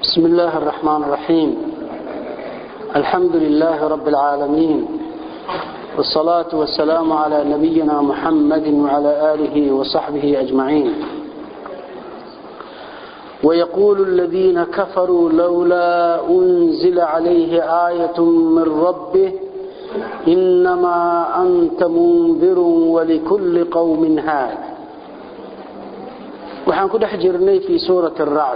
بسم الله الرحمن الرحيم الحمد لله رب العالمين والصلاة والسلام على نبينا محمد وعلى آله وصحبه أجمعين ويقول الذين كفروا لولا أنزل عليه آية من ربه إنما أنت منذر ولكل قوم هاد waxaan ku dhex jirnay fii suurati aracd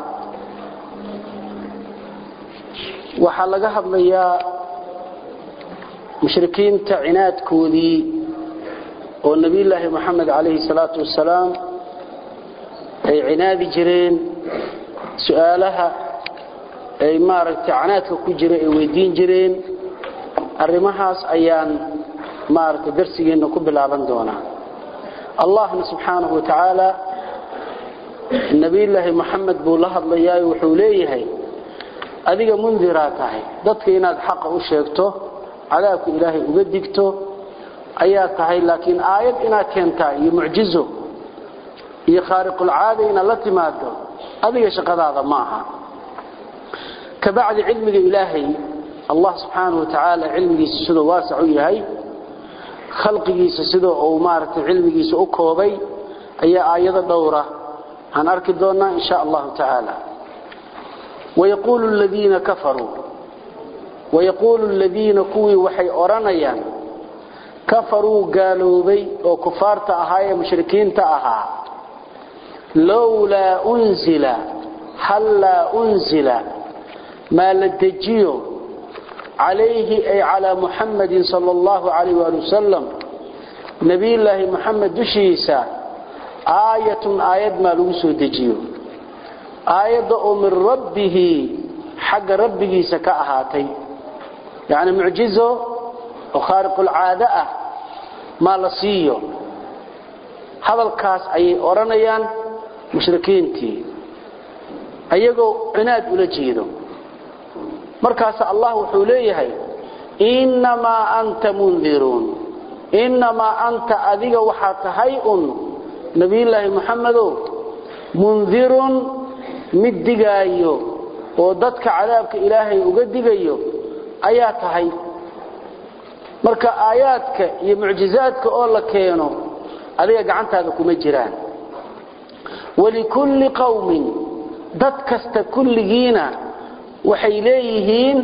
waxaa laga hadlayaa mushrikiinta cinaadkoodii oo nebiyulaahi moxamed calayhi salaatu wasalaam ay cinaadi jireen su-aalaha ay maaragtay canaadka ku jira ay weydiin jireen arrimahaas ayaan maaragtay darsigeenna ku bilaaban doonaa allahna subxaanahu wa tacaala nebiyulaahi moxamed buu la hadlayaa wuxuu leeyahay adiga mundiraa tahay dadka inaad xaqa u sheegto cadaabka ilaahay uga digto ayaa tahay laakiin aayad inaad keentaa iyo mucjizo iyo khaariqulcaada inaad la timaado adiga shaqadaada ma aha kabacdi cilmiga ilaahay allah subxaanau watacaala cilmigiisa siduu waasac u yahay khalqigiisa sida uu maaragtay cilmigiisa u koobay ayaa aayado dhowra aan arki doonnaa in sha allahu tacaala wayaquulu ladiina kafaruu wayaquulu ladiina kuwii waxay odhanayaan kafaruu gaaloobay oo kufaarta ahaa ee mushrikiinta ahaa lowlaa unzila hallaa unzila maa la dejiyo calayhi ay calaa muxamadin sala allahu calayh waali wasalam nebiyulaahi muxamed dushiisa aayatun aayad maa lagu soo dejiyo aayadda oo min rabbihi xagga rabbigiisa ka ahaatay yacni mucjizo oo khaariqulcaado ah maa la siiyo hadalkaas ayay odhanayaan mushrikiintii ayagoo cinaad ula jeedo markaas allah wuxuu leeyahay innamaa anta mundiruun innamaa anta adiga waxaa tahay un nebiyulaahi moxamedow mundirun mid digaayo oo dadka cadaabka ilaahay uga digayo ayaa tahay marka aayaadka iyo mucjizaadka oo la keeno adiga gacantaada kuma jiraan walikulli qowmin dad kasta kulligiina waxay leeyihiin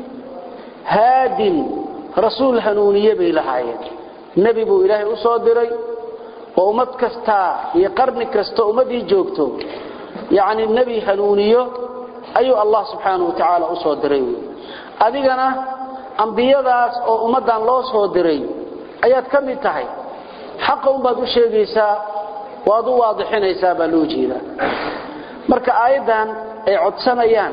haadin rasuul hanuuniye bay lahaayeen nebi buu ilaahay u soo diray oo ummad kastaa iyo qarni kasta ummadii joogto yacni nebi hanuuniyo ayuu allah subxaanahu wa tacaala u soo diray wy adigana ambiyadaas oo ummaddan loo soo diray ayaad ka mid tahay xaqa unbaad u sheegaysaa waad u waadixinaysaa baa loo jeedaa marka aayaddan ay codsanayaan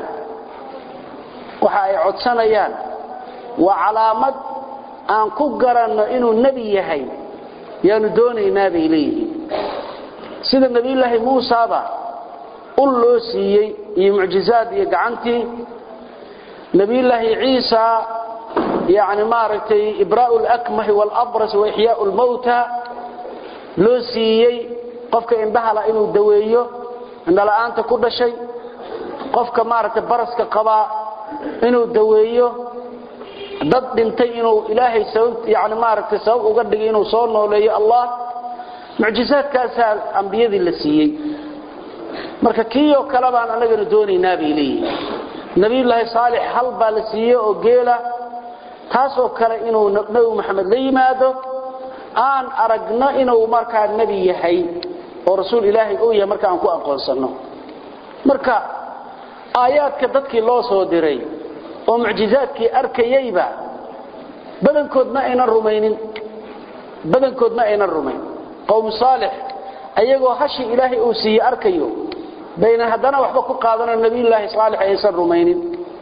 waxa ay codsanayaan waa calaamad aan ku garanno inuu nebi yahay yaanu doonaynaa bay leeyihiin sida nebiyulaahi muusaba ul loo siiyey iyo mucjizaad iyo gacantii nebiyulaahi ciisa yani maaragtay ibraa'u lakmahi waalabras wa ixyaau lmawta loo siiyey qofka indhahala inuu daweeyo indhala'aanta ku dhashay qofka maaragtay baraska qabaa inuu daweeyo dad dhintay inuu ilaahay sabab yani maaragtay sabab uga dhigay inuu soo nooleeyo allah mucjizaadkaasaa ambiyadii la siiyey marka kii oo kale baan annagana doonaynaa bay leeyihin nebiyullaahi saalix hal baa la siiyey oo geela taasoo kale inuu nebi maxamed la yimaado aan aragno inuu markaa nebi yahay oo rasuul ilaahay uu yahay marka aan ku aqoonsanno marka aayaadka dadkii loo soo diray oo mucjizaadkii arkayeyba badankood ma aynan rumaynin badankood ma aynan rumayn qowmu saalix ayagoo hashii ilaahay uu siiye arkayo baynan haddana waxba ku qaadano nebiyullaahi saalix aysan rumaynin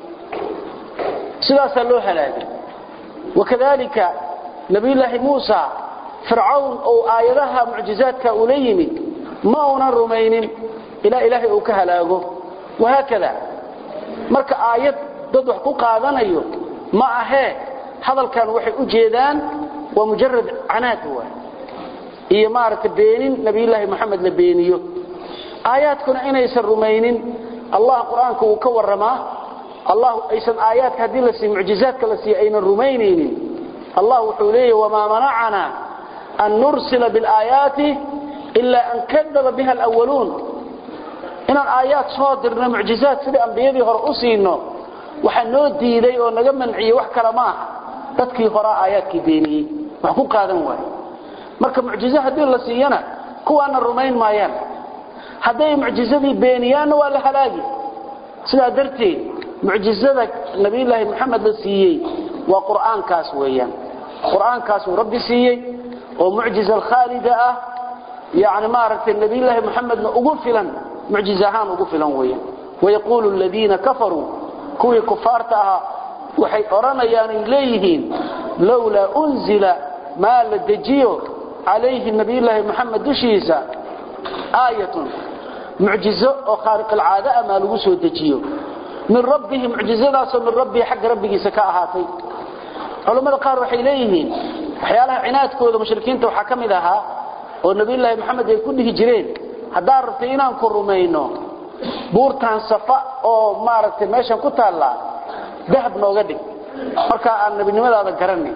sidaasaa loo halaagay wakadalika nebiyullaahi muusa fircawn ou aayadaha mucjizaadka ula yimid ma uunan rumaynin ilaa ilaahay uu ka halaago wahaakada marka aayad dad wax ku qaadanayo ma ahee hadalkan waxay u jeedaan waa mujarad canaad wa iyo maaragtay beenin nabiyullaahi moxamed la beeniyo aayaadkuna inaysan rumaynin allah qur-aanka uu ka waramaa allah aysan aayaadka haddii la siiyo mucjizaadka la siiyo aynan rumaynaynin allah wuxuu leeyahy wamaa manacana an nursila bilaayaati ilaa an kadaba biha alwaluun inaan aayaad soo dirno mucjizaad sidai ambiyadii hore u siino waxaa noo diiday oo naga manciyey wax kale ma aha dadkii horaa aayaadkii beeniyey wax ku qaadan waaye marka mucjizo haddii la siiyana kuwaana rumayn maayaan hadday mucjizadii beeniyaanna waa la halaagi sidaa darteed mucjizada nabiyulaahi maxamed la siiyey waa qur'aankaas weeyaan qur'aankaasuu rabbi siiyey oo mucjiza alkhaalida ah yani maaragtay nabiyulaahi maxamedna ugu filan mucjiz ahaan ugu filan weeyaan wayaquulu aladiina kafaruu kuwii kufaarta ahaa waxay odhanayaan ay leeyihiin lowlaa unzila maa la dejiyo calayhi nabiyulaahi maxamed dushiisa aayatun mucjizo oo khaariqalcaada ah maa lagu soo dejiyo min rabbihi mucjizadaasoo min rabbihi xagga rabbigiisa ka ahaatay culammada qaar waxay leeyihiin waxyaalaha cinaadkooda mushrikiinta waxaa ka mid ahaa oo nabiyulaahi maxamed ay ku dhihi jireen haddaan rabtay inaan ku rumayno buurtaan safa oo maaragtay meeshan ku taallaa dahab nooga dhig markaa aan nebinimadaada garanay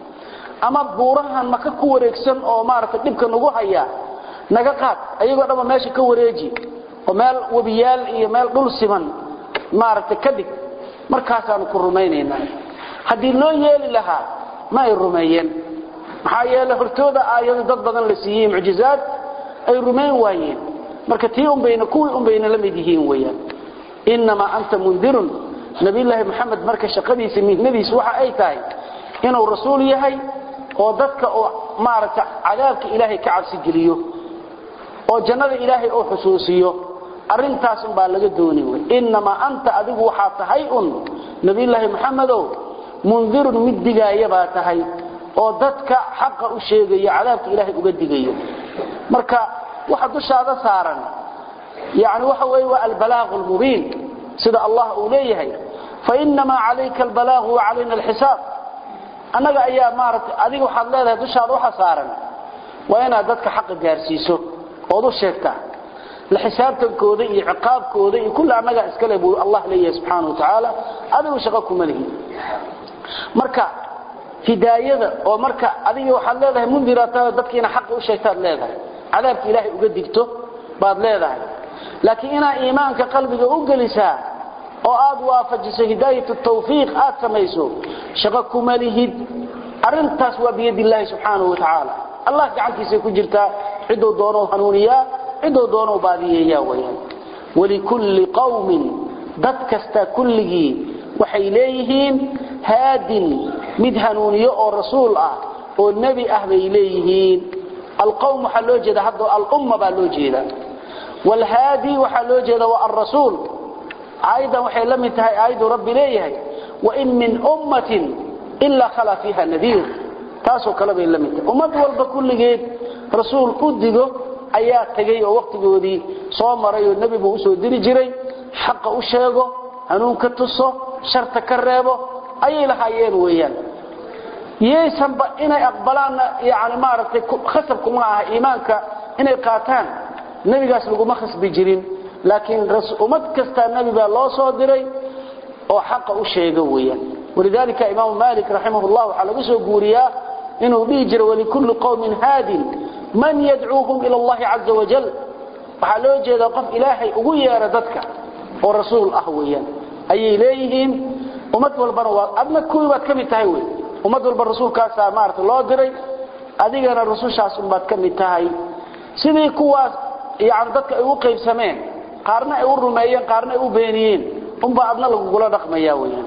ama buurahan maka ku wareegsan oo maaragtay dhibka nagu haya naga qaad ayagoo dhanba meesha ka wareeji oo meel webiyaal iyo meel dhul siman maaragtay ka dhig markaasaanu ku rumaynaynaa haddii loo yeeli lahaa ma ay rumeeyeen maxaa yeele hortooda aayado dad badan la siiyey mucjizaad ay rumayn waayeen marka tii unbayna kuwii unbayna la mid yihiin weeyaan innamaa anta mundirun nabiyullaahi maxamed marka shaqadiisa mihnadiisa waxa ay tahay inuu rasuul yahay oo dadka oo maaragta cadaabka ilaahay ka cabsi geliyo oo jannada ilaahay oo xusuusiyo arintaas un baa laga dooni wey innamaa anta adigu waxaa tahay un nabiyullaahi maxamedow mundirun mid digaaya baa tahay oo dadka xaqa u sheegaya cadaabka ilaahay uga digayo marka waxa dushaada saaran yani waxa weeye waa albalaaqu lmubiin sida allah uu leeyahay fainamaa calayka albalaaqu wacalayna alxisaab annaga ayaa maaragtay adiga waxaad leedahay dushaada waxa saaran waa inaad dadka xaqa gaarsiiso ood u sheegtaa la xisaabtankooda iyo ciqaabkooda iyo kulli annagaa iskale buu allah leeyahay subxaana wa tacaala adigu shaqo kuma lihi marka hidaayada oo marka adiga waxaad leedahay mundirata dadkiina xaqa u sheegtaad leedahay cadaabka ilaahay uga digto baad leedahay laakiin inaa iimaanka qalbiga u gelisaa oo aad waafajiso hidaayat tawfiiq aad samayso shaqo kuma lihid arintaas waa biyadillaahi subxaanahu wa tacaala allah gacantiisay ku jirtaa ciduu doonou hanuuniyaa ciduu doonou baadiyeeyaa weyaan walikulli qawmin dad kasta kulligii waxay leeyihiin haadin mid hanuuniyo oo rasuul ah oo nebi ah bay leeyihiin alqawm waxaa loo jeeda hadda alumma baa loo jeeda wlhaadi waxaa loo jeeda waa alrasuul aayaddan waxay la mid tahay aayaddu rabbi leeyahay wain min ummatin ilaa khalaa fiiha nadiir taasoo kale bay la mid tahay ummad walba kulligeed rasuul u digo ayaa tegay oo wakhtigoodii soo maray oo nebi buu usoo diri jiray xaqa u sheego hanuun ka tuso sharta ka reebo ayay lahaayeen weeyaan yaysanba inay aqbalaanna yani maaragtay khasabkuma aha iimaanka inay qaataan nebigaas laguma khasbi jirin laakiin ummad kastaa nebi baa loo soo diray oo xaqa u sheega weeyaan walidalika imaamu malik raximah llah waxaa laga soo guuriyaa inuu dhihi jiro walikulli qowmin haadin man yadcuuhum ila allahi caza wajal waxaa loo jeedaa qof ilaahay ugu yeera dadka oo rasuul ah weeyaan ayay leeyihiin ummad walbana waa adna kuwii baad ka mid tahay wey ummad walba rasuulkaasaa maarata loo diray adigana rusushaas unbaad ka mid tahay sidii kuwaas yani dadka ay u qaybsameen qaarna ay u rumeeyeen qaarna ay u beeniyeen unbaa adna lagugula dhaqmaya weyaan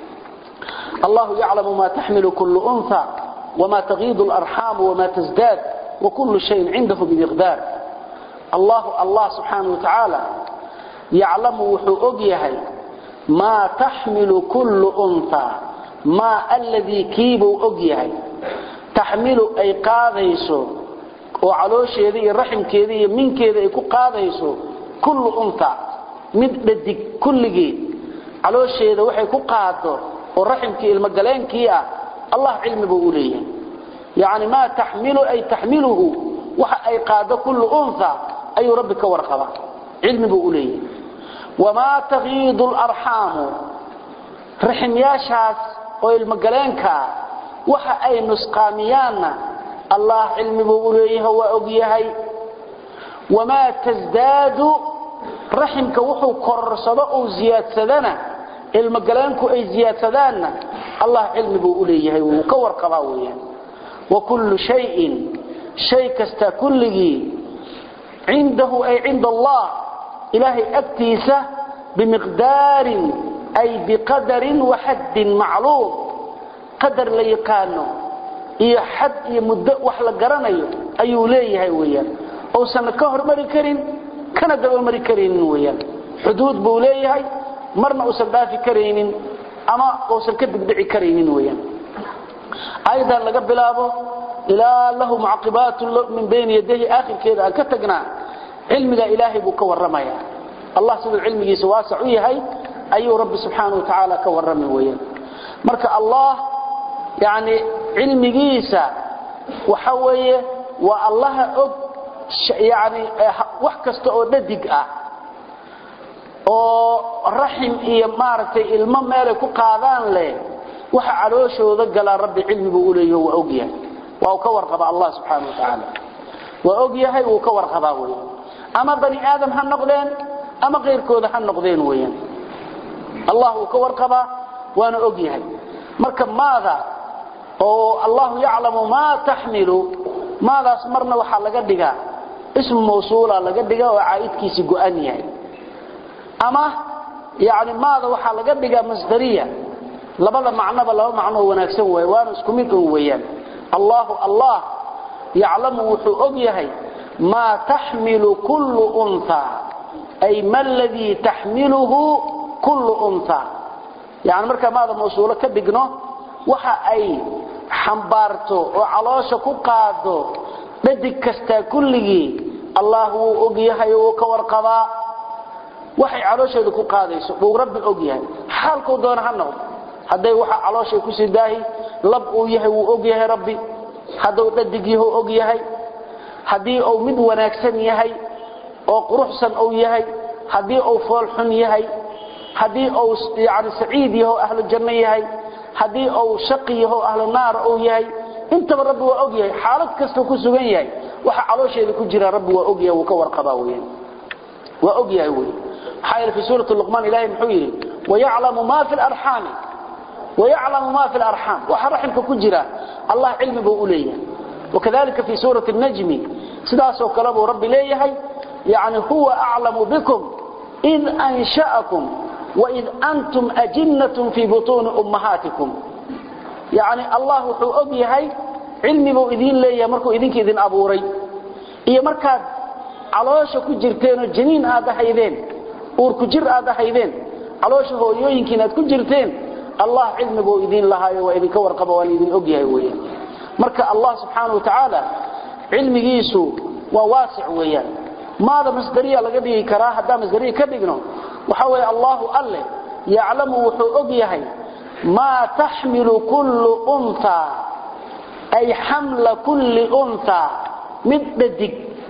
allahu yaclamu ma taxmilu kullu unha wma tagiidu alarxaamu wma tasdaad wakulu shayin cindahu bimiqdaar allahu allah subxaana wa tacaala yaclamu wuxuu og yahay maa taxmilu kullu unha maa alladii kiibuu og yahay taxmilu ay qaadayso oo caloosheeda iyo raximkeeda iyo minkeeda ay ku qaadayso kullu unha mid dhadig kulligeed caloosheeda waxay ku qaado oo raximkii ilmogaleenkii ah allah cilmi buu u leeyahay yacni maa taxmilu ay taxmiluhu waxa ay qaado kullu unha ayuu rabbi ka warqabaa cilmi buu u leeyahay wamaa takiidu larxaamu raximyaashaas oo ilmogaleenkaa waxa ay nusqaamiyaanna allah cilmi buu u leeyahay waa og yahay wamaa tasdaadu raximka wuxuu kororsado uu ziyaadsadana ilmogaleenku ay ziyaadsadaanna allah cilmi buu u leeyahay wuu ka warqabaa weeyaan wa kullu shayin shay kasta kulligii cindahu ay cinda allah ilaahay agtiisa bimiqdaarin ay biqadarin waxaddin macluum qadar la yaqaano iyo xad iyo muddo wax la garanayo ayuu leeyahay weeyaan uusan ka hormari karin kana dabamari karaynin weeyaan xuduud buu leeyahay marna uusan dhaafi karaynin ama uusan ka degdeci karaynin weeyaan ayadan laga bilaabo ilaa lahu mucaqibaatu min bayni yadayhi aakhirkeeda aan ka tagnaa cilmiga ilaahay buu ka warramaya allah siduu cilmigiisa waasac u yahay ayuu rabbi subxaanahu wa tacaala ka warrami weeyaan marka allah yani cilmigiisa waxa weeye waa allaha og yani wax kasta oo dhadig ah oo raxim iyo maaragtay ilmo meelay ku qaadaan leh waxa calooshooda galaa rabbi cilmi buu u leeyaho waa og yahay waa uu ka warqabaa allah subxaana wa tacaala waa og yahay wuu ka warqabaa weyan ama bani aadam ha noqdeen ama kayrkooda ha noqdeen weeyaan allah wuu ka warqabaa waana og yahay marka maada oo allahu yaclamu maa taxmilu maadaas marna waxaa laga dhigaa ismu mawsuula laga dhiga oo caa'idkiisi go-an yahay ama yani maada waxaa laga dhigaa masdariya labada macnoba laba macnoo wanaagsan waay waana isku mid un weeyaan allahu allah yaclamu wuxuu og yahay maa taxmilu kullu unha ay ma ladii taxmiluhu kullu unha yani markaa maada mawsuulo ka dhigno waxa ay xambaarto oo caloosha ku qaado dhadig kastaa kulligii allah wuu og yahay oo wuu ka warqabaa waxay caloosheeda ku qaadayso buu rabbi og yahay xaalkuu doona ha noqdo hadday waxa calooshay ku sii daahi lab uu yahay wuu og yahay rabbi hadduu dhadig yahu og yahay haddii uu mid wanaagsan yahay oo quruxsan uu yahay haddii uu foolxun yahay haddii uu yani saciid yaho ahlu janno yahay haddii uu shaqi yaho ahlu naar uu yahay intaba rabbi waa og yahay xaalad kastuu ku sugan yahay waxa caloosheeda ku jira rabbi waa og yahay wuu ka warqabaa weyan waa og yahay wey maxaa yeele fi suurati luqmaan ilahay muxuu yidhi wayaclamu ma fi larxaami wayaclamu ma fi larxaam waxa raximka ku jira allah cilmi buu u leeyahay wakadalika fi suurati najmi sidaasoo kale buu rabbi leeyahay yani huwa aclamu bikum id ansha'akum waid antum ajinnatun fii butuuni ummahaatikum yani allah wuxuu og yahay cilmi buu idiin leeyahay markuu idinka idin abuuray iyo markaad caloosha ku jirteenoo janiin aad ahaydeen uurku jir aad ahaydeen caloosha hooyooyinkiin aad ku jirteen allah cilmi buu idiin lahaayo waa idinka warqaba waan idin og yahay weeyaan marka allah subxaana wa tacaala cilmigiisu waa waasic weeyaan maada masdariya laga dhigi karaa haddaan masdariya ka dhigno waxa weeye allahu alle yaclamu wuxuu og yahay maa taxmilu kullu unha ay xamla kulli unha mid dhadig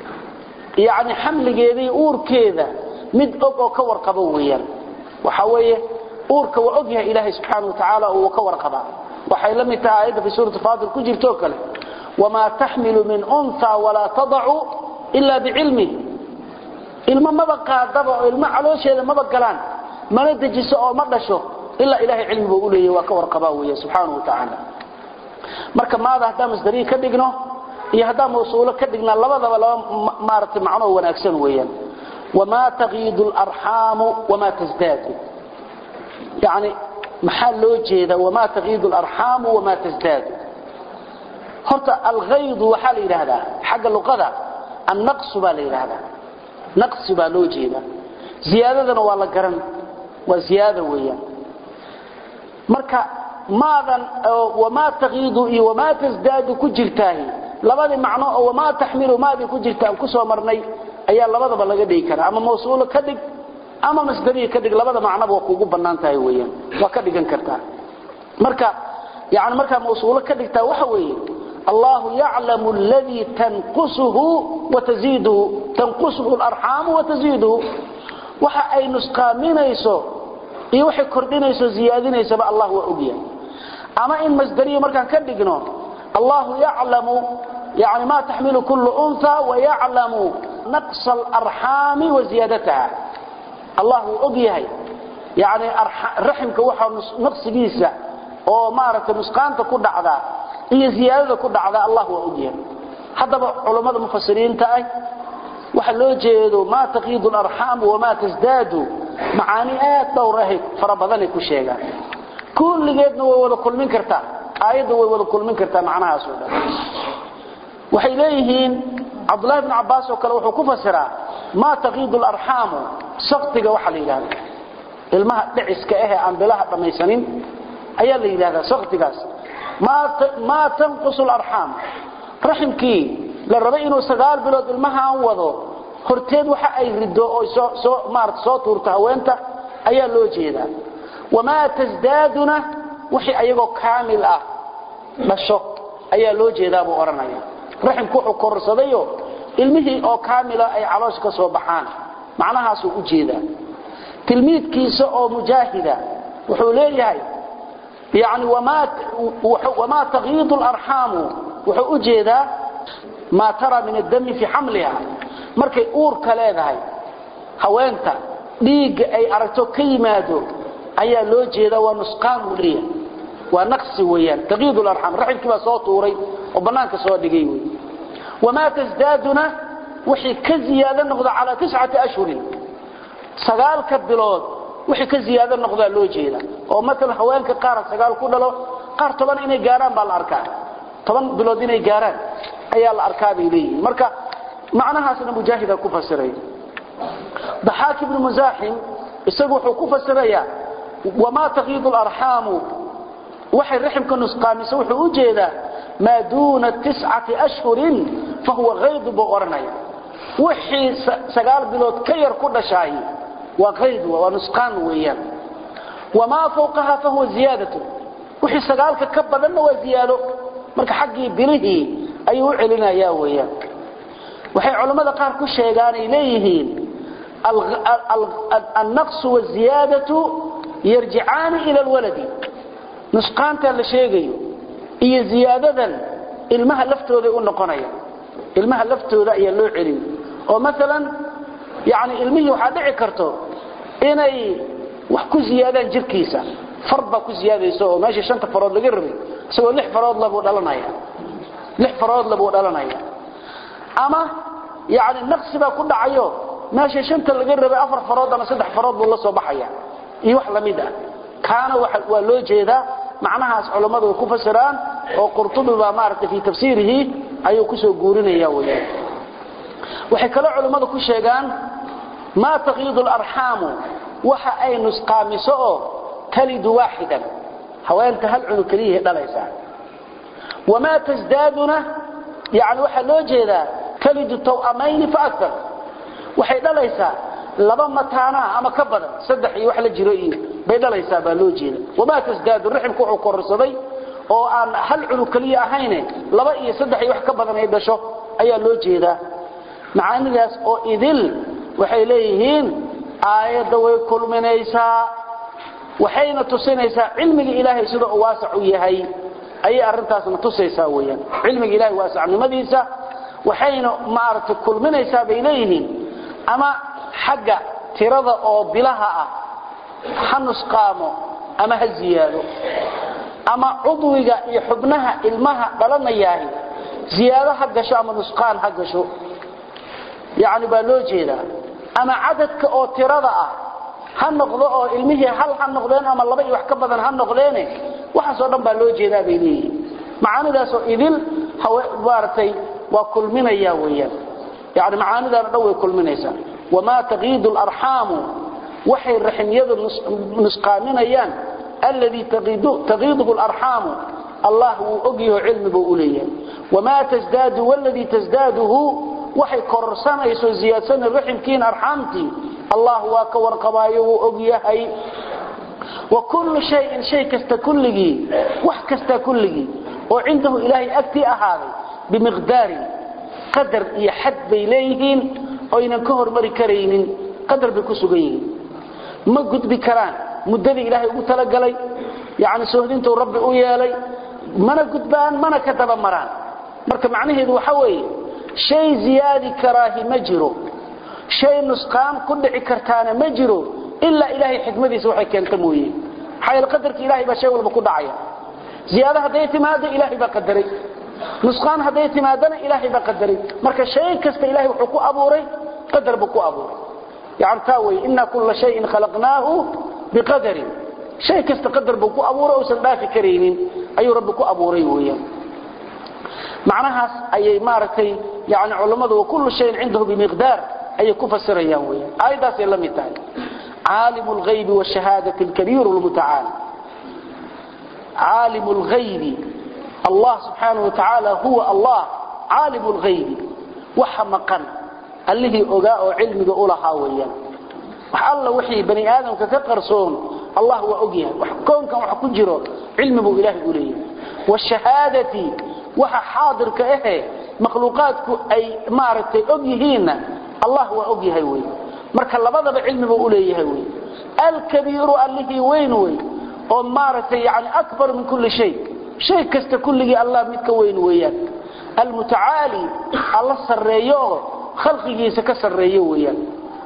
yani xamligeedii uurkeeda mid og oo ka warqabo weeyaan waxa weeye uurka waa og yahay ilaahay subxaana wa tacaala uu ka warqabaa waxay la mid tahay aayadda fi suurati faatir ku jirto kale wamaa taxmilu min unha walaa tadacu ila bicilmih ilmo maba qaadaba oo ilmo caloosheeda maba galaan mana dejiso oo ma dhasho ilaa ilahay cilmi buu u leeyahy waa ka warqabaa weeye subxaana wa tacaala marka maada haddaan masdariyi ka dhigno iyo haddaan mawsuulo ka dhignaa labadaba laba maaragtay macnoo wanaagsan weeyaan wamaa takiidu larxaamu wamaa tasdaadu yani maxaa loo jeeda wamaa takiidu larxaamu wamaa tasdaadu horta alghaydu waxaa la yidhaahdaa xagga luqada annaqsu baa la yidhaahdaa naqsi baa loo jeeda ziyaadadana waa la garan waa ziyaada weeyaan marka maadan wamaa takiidu iyo wamaa tasdaadu ku jirtaahi labadii macno oo wamaa taxmilu maadii ku jirta aan ku soo marnay ayaa labadaba laga dhigi karaa ama mawsuulo ka dhig ama masdariya ka dhig labada macnoba waa kuugu bannaan tahay weeyaan waa ka dhigan kartaa marka yani markaa mawsuulo ka dhigtaa waxa weeye allahu yaclamu aladii tanqusuhu wataziiduhu tanqusuhu alarxaamu wataziiduhu waxa ay nusqaaminayso iyo waxay kordhinayso ziyaadinaysaba allah waa ogyahay ama in masdariyo markaan ka dhigno allahu yaclamu yani ma taxmilu kullu unha wayaclamu naqsa alarxaami wa ziyaadataha allah wuu og yahay yani raximka waxa naqsigiisa oo maaragtay nusqaanta ku dhacda iyo ziyaadada ku dhacda allah waa og yahay haddaba culammada mufasiriinta ah waxa loo jeedo ma taqiidu alarxaam wamaa tasdaadu macaani aad dhowr ahay fara badanay ku sheegaan kulligeedna way wada kulmin kartaa aayadda way wada kulmin kartaa macnahaas oo dhan waxay leeyihiin cabdullahi bn cabbaas oo kale wuxuu ku fasiraa maa taqiidu alarxaamu saktiga waxa la yidhahda ilmaha dhiciska ahee aan bilaha dhammaysanin ayaa la yidhahdaa saktigaas maa tanqusu alarxaam raximkii la rabay inuu sagaal bilood ilmahaan wado horteed waxa ay rido oo maarata soo tuurto haweenta ayaa loo jeedaa wamaa tasdaaduna wixii ayagoo kaamil ah dhasho ayaa loo jeedaa buu odhanaya raximku wuxuu kororsadayo ilmihii oo kaamila ay caloosh ka soo baxaan macnahaasuu u jeedaa tilmiidkiisa oo mujaahida wuxuu leeyahay yani wamaa takiidu alarxaamu wuxuu u jeedaa maa tara min addami fii xamliha markay uurka leedahay haweenta dhiigga ay aragto ka yimaado ayaa loo jeedaa waa nusqaan buu leeyahay waa naqsi weeyaan taqiid alarxam raximkii baa soo tuuray oo bannaanka soo dhigay wey wamaa tasdaaduna wixii ka ziyaado noqdo calaa tiscati ashhurin sagaalka bilood wixii ka ziyaado noqdaa loo jeeda oo maalan haweenka qaar sagaal ku dhalo qaar toban inay gaaraan baa la arkaa toban bilood inay gaaraan ayaa la arkaa bay leeyihiin marka macnahaasna mujaahida ku fasiray daxaak ibnu musaaxim isagu wuxuu ku fasirayaa wamaa taqiidu alarxaamu waxay raximka nusqaamisa wuxuu u jeedaa maa duuna tiscati ashhurin fahuwa haydu buu odhanaya wixii sagaal bilood ka yar ku dhashaay waa hayd waa nusqaan weeyaan wamaa fawqaha fahuwa ziyaadatu wixii sagaalka ka badanna waa ziyaado marka xaggii bilihii ayuu u celinayaa weeyaan waxay culammada qaar ku sheegaanay leeyihiin annaqsu waziyaadatu yarjicaani ila alwaladi nusqaantaa la sheegayo iyo ziyaadadan ilmaha laftooday u noqonaya ilmaha laftooda ayaa loo celin oo maalan yani ilmihii waxaa dhici karto inay wax ku ziyaadaan jirkiisa far baa ku ziyaadaysa oo meesha shanta farood laga rabay isagoo lix farood labuu dhalanaya lix farood labuu dhalanaya ama yani naqsi baa ku dhacayo meesha shanta laga rabay afar farood ama saddex farood buu la soo baxaya iyo wax lamid ah kaana waa loo jeedaa macnahaas culammadu way ku fasiraan oo qurtubi baa maaragtay fii tafsiirihi ayuu kusoo guurinaya weyaan waxay kaloo culammadu ku sheegaan maa taqiidu alarxaamu waxa ay nusqaamiso oo talidu waaxidan haweenta hal cunug keliyahay dhalaysaa wamaa tasdaaduna yani waxaa loo jeedaa talidu taw'amayni faakar waxay dhalaysaa laba mataanaa ama ka badan saddex iyo wax la jiro iyo bay dhalaysaa baa loo jeeda wamaa tasdaadu raximku wuxuu kororsaday oo aan hal cunug keliya ahayne laba iyo saddex iyo wax ka badan ay dhasho ayaa loo jeedaa macaanidaas oo idil waxay leeyihiin aayadda way kulminaysaa waxayna tusinaysaa cilmiga ilaahay sida uu waasac u yahay ayay arrintaasna tusaysaa weeyaan cilmiga ilaahay waasacnimadiisa waxayna maaragtay kulminaysaa bay leeyihiin ama xagga tirada oo bilaha ah ha nusqaamo ama ha ziyaado ama cudwiga iyo xubnaha ilmaha dhalanayaahi ziyaado ha gasho ama nusqaan ha gasho yani baa loo jeedaa ama cadadka oo tirada ah ha noqdo oo ilmihii hal ha noqdeen ama laba iyo wax ka badan ha noqdeene waxaasoo dhan baa loo jeedaa bay leeyihiin macaanidaasoo idil maaragtay waa kulminaya weeyaan yani macaanidaana dhan way kulminaysaa wamaa taqiidu alarxaamu waxay raximyadu nusqaaminayaan alladii taqiiduhu alarxaamu allah wuu ogyaho cilmi buu u leeyahay wamaa tasdaadu waladii tasdaaduhu waxay kororsanayso ziyaadsana raximkiin arxaamtii allah waa ka warqabaayo wuu og yahay wa kullu shayin shay kasta kulligii wax kasta kulligii oo cindahu ilaahay agtii ahaaday bimiqdaarin qadar iyo xad bay leeyihiin oynan ka hormari karaynin qadar bay ku sugan yihiin ma gudbi karaan muddadii ilaahay ugu talagalay yani soohdintuu rabbi u yeelay mana gudbaan mana ka daba maraan marka macnaheedu waxa weeye shay ziyaadi karaahi ma jiro shay nusqaan ku dhici kartaana ma jiro ilaa ilaahay xikmadiisa waxay keenta mooye maxaa yeele qadarka ilahay baa shay walba ku dhacaya ziyaado hadday timaado ilaahay baa qadaray nusqaan hadday timaadana ilaahay baa qadaray marka shay kasta ilahay wuxuu ku abuuray qadar buu ku abuuray yani taa wey ina kula shayin khalaqnaahu biqadarin shay kasta qadar buu ku abuuray uusan dhaafi karaynin ayuu rabbi ku abuuray weeyaan macnahaas ayay maaragtay yani culammadu wakullu shayin cindahu bimiqdaar ayay ku fasirayaan weeyaan aayaddaasay la mid tahay caalimu lghaybi washahaadati alkabiiru lmutacaal caalimu lghaybi allah subxaanahu wa tacaala huwa allah caalimu lghaybi waxa maqan allihii ogaa oo cilmiga u lahaa weeyaan wax alla wixii bani aadamka ka qarsoon allah waa og yahay wax koonkan wax ku jiro cilmi buu ilaahay u leeyahay washahaadati waxa xaadirka ahe makhluuqaadku ay maaragtay og yihiinna allah waa og yahay wey marka labadaba cilmi buu u leeyahay wey alkabiiru allihii weyn wey oo maaragtay yani akbar min kulli shay shay kasta kulligii allah mid ka weyn weeyaan almutacaali alla sarreeyo oo khalqigiisa ka sarreeyo weeyaan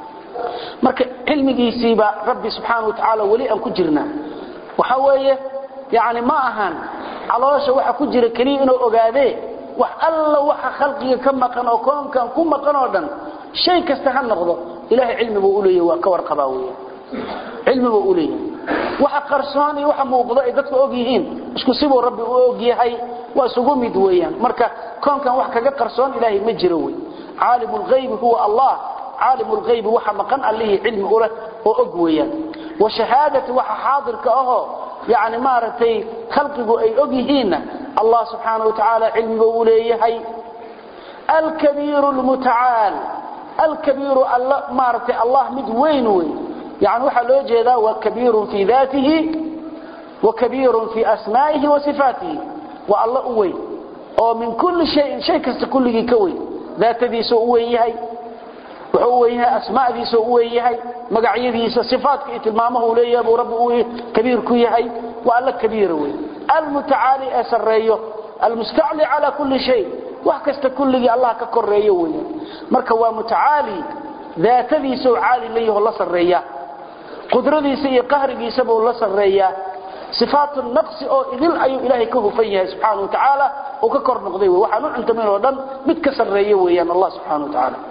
marka cilmigiisiiba rabbi subxaana wa tacaala weli aan ku jirnaa waxa weeye yani ma ahan caloosha waxa ku jira keliya inuu ogaadee wax alla waxa khalqiga ka maqan oo koonkan ku maqan oo dhan shay kasta ha noqdo ilahay cilmi buu u leeyahay waa ka warqabaa weeyaan cilmi buu u leeyahay waxa qarsoon iyo waxa muuqdo ay dadku og yihiin isku sibuu rabbi u og yahay waa isugu mid weeyaan marka koonkan wax kaga qarsoon ilaahay ma jiro wey caalimu lghaybi huwa allah caalimu lghaybi waxa maqan allihii cilmi u leh oo og weeyaan washahaadati waxa xaadirka ahoo yani maaragtay khalqigu ay og yihiinna allah subxaana wa tacaala cilmiga u leeyahay alkabiiru lmutacaal alkabiiru all maaragtay allah mid weyn wey yani waxaa loo jeedaa waa kabiirun fii daatihi wa kabiirun fii asmaa'ihi wa sifaatihi waa alla u weyn oo min kulli shayin shay kasta kulligii ka weyn daatadiisuu u weyn yahay wuxuu u weyn yahay asmaadiisuu u weyn yahay magacyadiisa sifaatka iyo tilmaamahu leeyahay buu rabbi uu kabiir ku yahay waa alla kabiira wey almutacaali ee sarreeyo almustacli calaa kulli shay wax kasta kulligii allah ka koreeyo weeyaan marka waa mutacaali daatadiisuu caali leeyaho la sarreeya qudradiisa iyo qahrigiisa buu la sarreeyaa sifaatu naqsi oo idil ayuu ilaahay ka hufan yahay subxaana wa tacaala uu ka kor noqday wey waxaan u cuntamin oo dhan mid ka sarreeya weeyaan allah subxana wa tacaala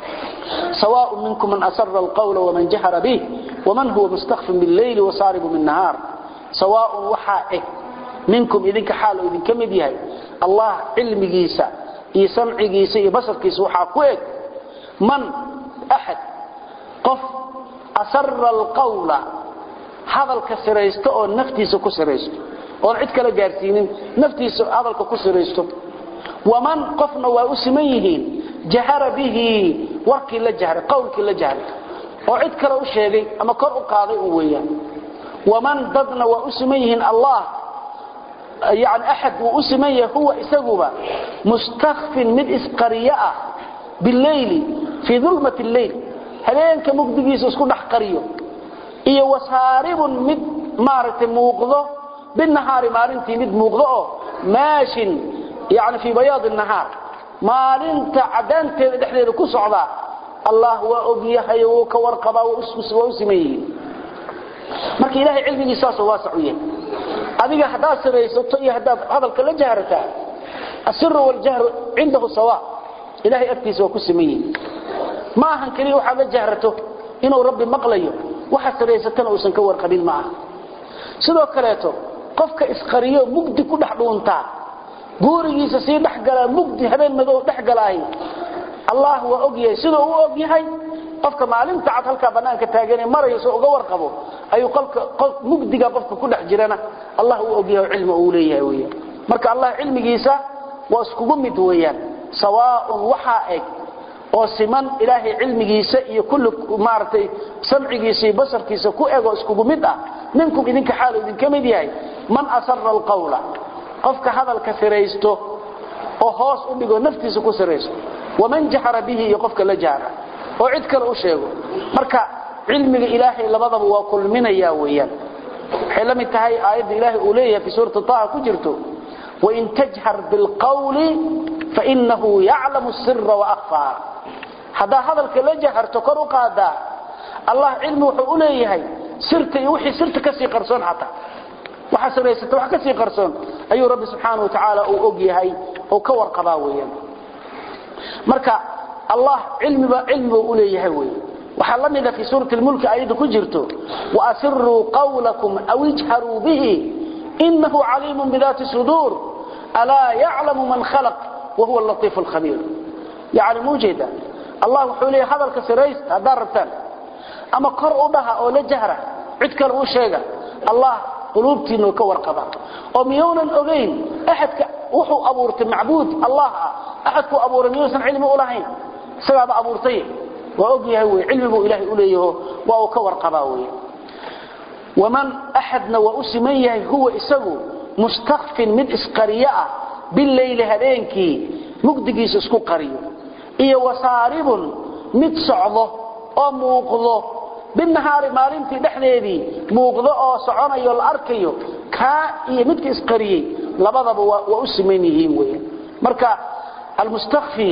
سواء منكم من أسر القول ومن جهر به ومن هو مستخف بالليل وصارب بالنهار سواء وحائك منكم إذنك حال إذن كمد يهي الله علم جيسا إي سمع جيسا إي بصر كيسا وحاكوك من أحد قف أسر القول هذا الكسريست أو نفتيس كسريست أو عدك لقارسين نفتيس هذا الكسريست ومن قفنا وأسميهين jahara bihi warkii la jahray qowlkii la jahray oo cid kale u sheegay ama kor u qaaday u weeyaan waman dadna waa u siman yihiin allah yani axad wuu u siman yahay huwa isaguba mustakfin mid isqariyo ah bileyli fii dulmati lleyl habeenka mugdigiisa isku dhex qariyo iyo wasaaribun mid maaragtay muuqdo binahaari maalintii mid muuqdo oo maashin yani fii bayaadi nahaar maalinta cadaanteeda dhexdeeda ku socda allah waa ogyahay wuu ka warqabaa waa u siman yihiin marka ilaahay cilmigiisaasoo waasac u yahay adiga haddaad siraysato iyo haddaad hadalka la jahrataa asiru waljahru cindahu sawa ilahay agtiisa waa ku siman yihiin ma ahan keliya waxaad la jahrato inuu rabbi maqlayo waxa siraysatana uusan ka warqabin ma aha sidoo kaleeto qofka isqariyo mugdi ku dhex dhuuntaa guurigiisa sii dhexgalaa mugdi habeen madow dhexgalaahay allah waa og yahay siduu u og yahay qofka maalinta cad halkaa bannaanka taaganee marayso uga warqabo ayuu qolka mugdiga qofka ku dhex jirana allah u og yahay cilmi uu leeyahay weeyaan marka allah cilmigiisa waa iskugu mid weeyaan sawaaun waxaa eg oo siman ilaahay cilmigiisa iyo kulli maaragtay samcigiisa iyo basarkiisa ku eg oo iskugu mid ah minkum idinka xaalu idinka mid yahay man asara alqawla qofka hadalka siraysto oo hoos u dhigo naftiisa ku siraysto waman jahara bihi iyo qofka la jahra oo cid kale u sheego marka cilmiga ilaahay labadaba waa kulminaya weeyaan waxay la mid tahay aayadda ilaahay uu leeyahay fi suurati taha ku jirto wain tajhar bilqawli fainahu yaclamu sira waakfaa haddaa hadalka la jaharto kor u qaadaa allah cilmi wuxuu u leeyahay sirta iyo wixii sirta kasii qarsoon xataa waxa siraysata wax kasii qarsoon ayuu rabbi subxaanahu wa tacaala uu og yahay oo ka warqabaa weeyaan marka allah cilmiba cilmiba u leeyahay wey waxaa la mida fi suurati lmulki ayadda ku jirto waasiruu qawlakum aw ijharuu bihi inahu caliimun bidaati suduur alaa yaclamu man khalaq wahuwa latiifu lkhabiir yani muujeeda allah wuxuu leeyahay hadalka siraysta haddaad rabtaan ama kor u dhaha oo la jahra cid kale u sheega allah quluubtiinu ka warqaba oo miyuunan ogayn axadka wuxuu abuurtay macbuud allah ah axadkuu abuuray miyuusan cilmi u lahayn isagaaba abuurtay waa og yahay wey cilmi buu ilaahay u leeyaho waa uu ka warqabaa wey waman axadna waa u siman yahay huwa isagu mustakfin mid isqariyo ah bileyli habeenkii mugdigiisa isku qariyo iyo wasaaribun mid socdo oo muuqdo binahaari maalintii dhexdeedii muuqdo oo soconayo la arkayo kaa iyo midka isqariyey labadaba waa u siman yihiin weyan marka almustakfi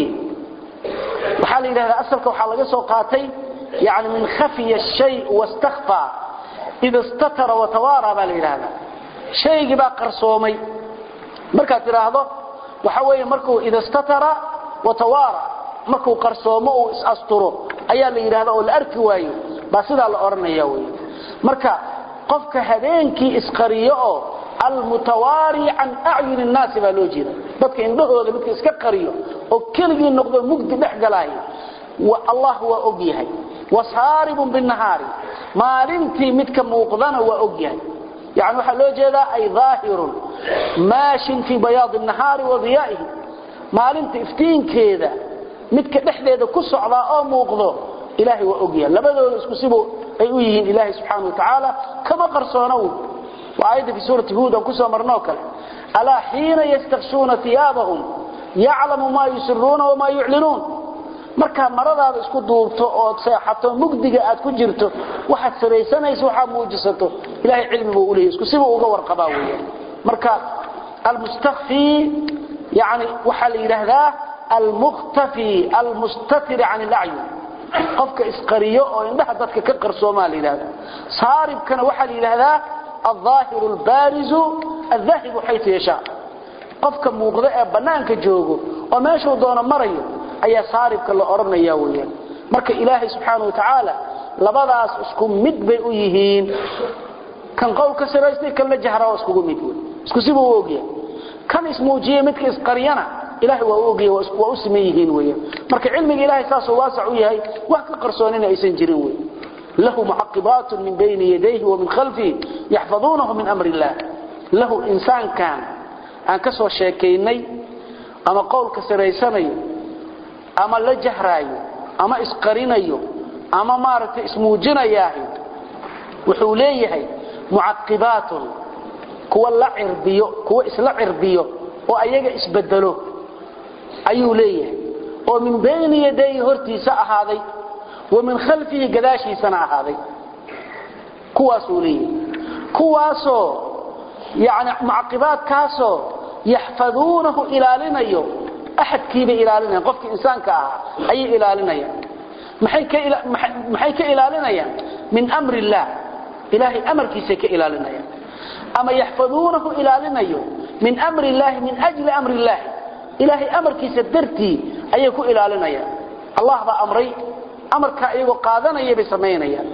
waxaa la yidhahdaa asalka waxaa laga soo qaatay yani min khafiya shay wastakfa ida istatara watawaara baa la yidhahdaa shaygii baa qarsoomay markaad tidhaahdo waxa weeye markuu ida istatara watawaara markuu qarsoomo uu is-asturo ayaa la yidhahda oo la arki waayo baa sidaa la odhanaya wey marka qofka habeenkii isqariyo oo almutawaari can acyuni nnaasi baa loo jeeda dadka indhahooda midka iska qariyo oo keligii noqdo mugdi dhex galaayo allah waa og yahay wasaaribun binahaari maalintii midka muuqdana waa og yahay yani waxaa loo jeedaa ay aahirun maashin fii bayaadi nahaari wa diyaa'ihi maalinta iftiinkeeda midka dhexdeeda ku socdaa oo muuqdo ilaahay waa og yahay labadooda isku sibu ay u yihiin ilaahay subxaana wa tacaala kama qarsoona wy waa aayadda fi suurati huud aan kusoo marnoo kale alaa xiina yastakshuuna iyaabahum yaclamu maa yusiruuna wamaa yuclinuun markaa maradaada isku duubto ood seexato mugdiga aad ku jirto waxaad saraysanayso waxaad muujisato ilahay cilmi buu uleeyay isku sibuu uga warqabaa weya marka almustakfi yani waxaa la yidhaahdaa almukhtafi almustatir can ilacyun qofka isqariyo oo indhaha dadka ka qarsoomaa la yidhahda saaribkana waxaa la yidhaahdaa alظaahiru albaarizu aldaahibu xayu yashaa qofka muuqdo ee bannaanka joogo oo meeshuu doono marayo ayaa saaribka la odhanaya weyaan marka ilaahay subxaana wa tacaala labadaas isku mid bay u yihiin kan qowlka siraystay kan la jahra waa iskugu mid wey isku sibuu u ogyahay kan ismuujiyey midka isqaryana ilahay waa u ogyahay waa u siman yihiin weyan marka cilmiga ilahay saasuu waasac u yahay wax ka qarsoonina aysan jirin wey lahu mucaqibaat min bayni yadayhi wa min khalfihi yaxfaduunahu min amri illah lahu insaankan aan ka soo sheekaynay ama qowlka siraysanayo ama la jahraayo ama isqarinayo ama maaragtay ismuujinayaahi wuxuu leeyahay mucaqibaatun kuwa la cirbiyo kuwa isla cirbiyo oo ayaga isbedelo ayuu leeyahay oo min bayni yadayhi hortiisa ahaaday wa min khalfihi gadaashiisana ahaaday kuwaasuu leeyahay kuwaasoo yani mucaqibaadkaasoo yaxfaduunahu ilaalinayo axadkiibay ilaalinayan qofkii insaanka ahaa ayay ilaalinayaan maxay ka ilaalinayaan min mri illaah ilaahay amarkiisay ka ilaalinayaan ama yaxfaduunahu ilaalinayo min mri illaahi min ajli amri illaahi ilaahay amarkiisa dartii ayay ku ilaalinayaan allah baa amray amarkaa iyagoo qaadanaya bay samaynayaan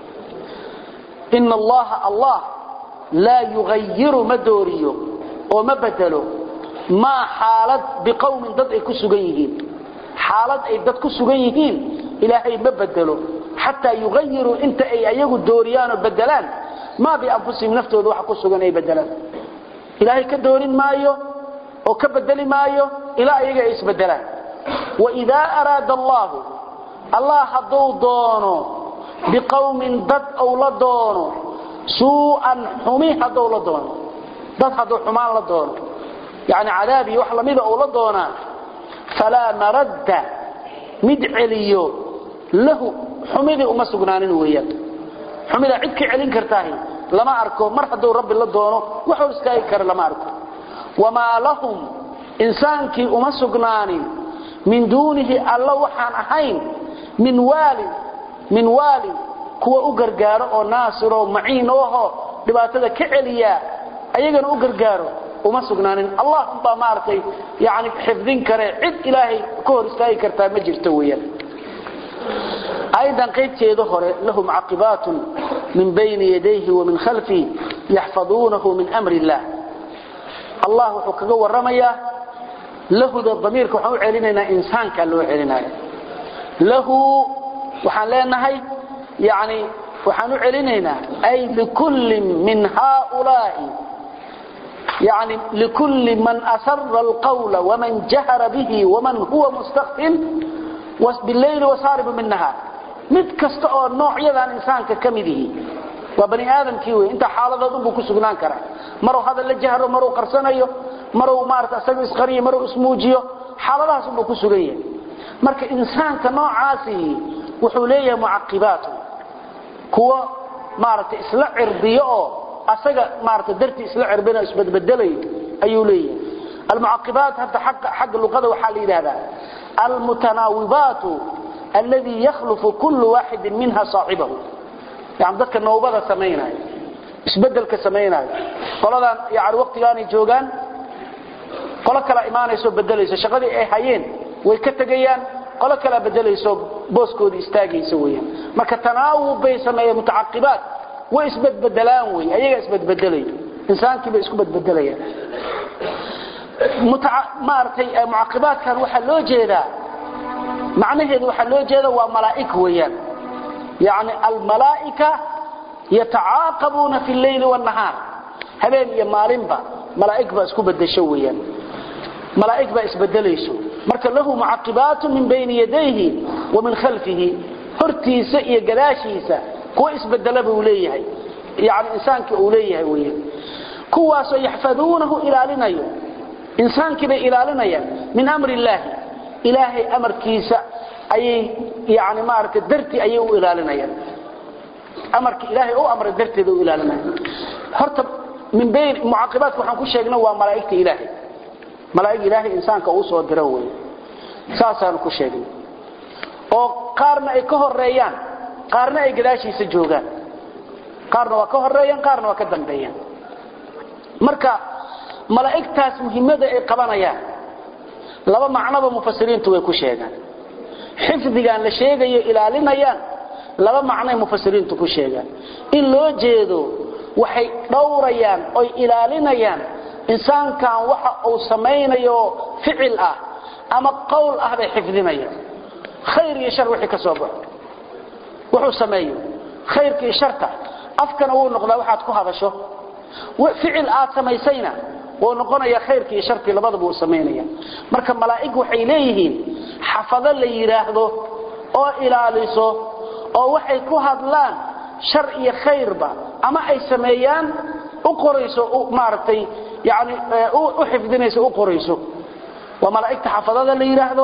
ina allaha allah laa yugayiru ma dooriyo oo ma bedelo maa xaalad biqowmin dad ay ku sugan yihiin xaalad ay dad ku sugan yihiin ilaahay ma bedelo xataa yugayiruu inta ay ayagu dooriyaanoo bedelaan maa bianfusihim naftooda waxa ku sugan ay bedelaan ilaahay ka doorin maayo oo ka bedeli maayo ilaa ayaga ay isbedelaan waidaa araada allaahu allah hadduu doono biqowmin dad ou la doono suu'an xumi hadduu la doono dad hadduu xumaan la doono yani cadaab iyo wax lamida uu la doonaa falaa maradda mid celiyo lahu xumidii uma sugnaanin weeyaan xumida cid ka celin kartaahi lama arko mar hadduu rabbi la doono waxuu iskaagi kara lama arko wamaa lahum insaankii uma sugnaanin min duunihi alla waxaan ahayn min waalin min waalin kuwa u gargaaro oo naasiroo maciin oho dhibaatada ka celiya ayagana u gargaaro uma sugnaanin allah baa maartay yani xifdin kare cid ilaahay ka hor istaagi kartaa ma jirto weeyaan aydan qaybteeda hore lahu mucaqibaatun min bayni yadayhi wa min khalfihi yaxfaduunahu min amri illah allah wuxuu kaga warramayaa lahuda damiirka waxaan u celinaynaa insaankaa loo celinaya lahu waxaan leenahay yani waxaan u celinaynaa ay likullin min haaulaa'i يعني لكل من أسر القول ومن جهر به ومن هو مستخف بالليل وصارب من نهار mid kasta oo noocyadan insaanka ka mid yihi waa bani aadamkii wey inta xaaladoodun buu ku sugnaan karaa maruu hadal la jahro maruu qarsanayo maruu maarata isaga isqariyo maruu ismuujiyo xaaladahaas unbuu ku sugan yahay marka insaanka noocaasi wuxuu leeyahay mucaqibaatu kuwa maaragtay isla cirdiyo oo asaga maarata dartii isla cirbina isbadbedelay ayuu leeyahay almucaqibaat hadda xagga luqada waxaa la yidhahdaa almutanaawibaatu alladii yakhlufu kullu waaxidin minha saaxibahu yani dadka nawbada samaynayo isbedelka samaynayo qoladan yani waqtigaanay joogaan qolo kala imaanayso bedelayso shaqadii ay hayeen way ka tegayaan qolo kala bedelayso booskoodii istaagaysa weeyaan marka tanaawub bay sameeyeen mutacaqibaat way isbedbedelaan wey ayaga isbedbedelay insaankii bay isku bedbedelayaan maaragtay mucaqibaadkan waxaa loo jeedaa macnaheedu waxaa loo jeeda waa malaa'ik weeyaan yani almalaa'ika yatacaaqabuuna fi lleyli wاnahaar habeen iyo maalinba malaa'ig baa isku bedesho weeyaan malaa'ig baa isbedelayso marka lahu mucaqibaatu min bayni yadayhi wa min khalfihi hortiisa iyo gadaashiisa kuwa isbedela buu leeyahay yani insaankii uu leeyahay weeyaan kuwaasoo yaxfaduunahu ilaalinayo insaankii bay ilaalinayaan min amri illaahi ilaahay amarkiisa ayay yani maaragtay dartii ayay u ilaalinayaan amarka ilaahay u amray darteeda u ilaalinayaan horta min bayn mucaqibaadka waxaan ku sheegna waa malaa'igta ilaahay malaa'ig ilaahay insaanka uu soo diro weeye saasaanu ku sheegnay oo qaarna ay ka horeeyaan qaarna ay gadaashiisa joogaan qaarna waa ka horeeyaan qaarna waa ka dambeeyaan marka malaa'igtaas muhiimada ay qabanayaan laba macnoba mufasiriintu way ku sheegaan xifdigan la sheegayo ilaalinayaan laba macnoay mufasiriintu ku sheegaan in loo jeedo waxay dhowrayaan oy ilaalinayaan insaankan waxa uu samaynayo ficil ah ama qowl ah bay xifdinayaan khayr iyo shar wixii ka soo baxo wuxuu sameeyo khayrka iyo sharta afkana wuu noqdaa waxaad ku hadasho ficil aad samaysayna wuu noqonaya khayrkii iyo sharkii labadaba uu samaynaya marka malaa'ig waxay leeyihiin xafado la yidhaahdo oo ilaaliso oo waxay ku hadlaan shar iyo khayrba ama ay sameeyaan u qorayso maaragtay yani u xifdinayso u qorayso waa malaa'igta xafadada la yidhaahdo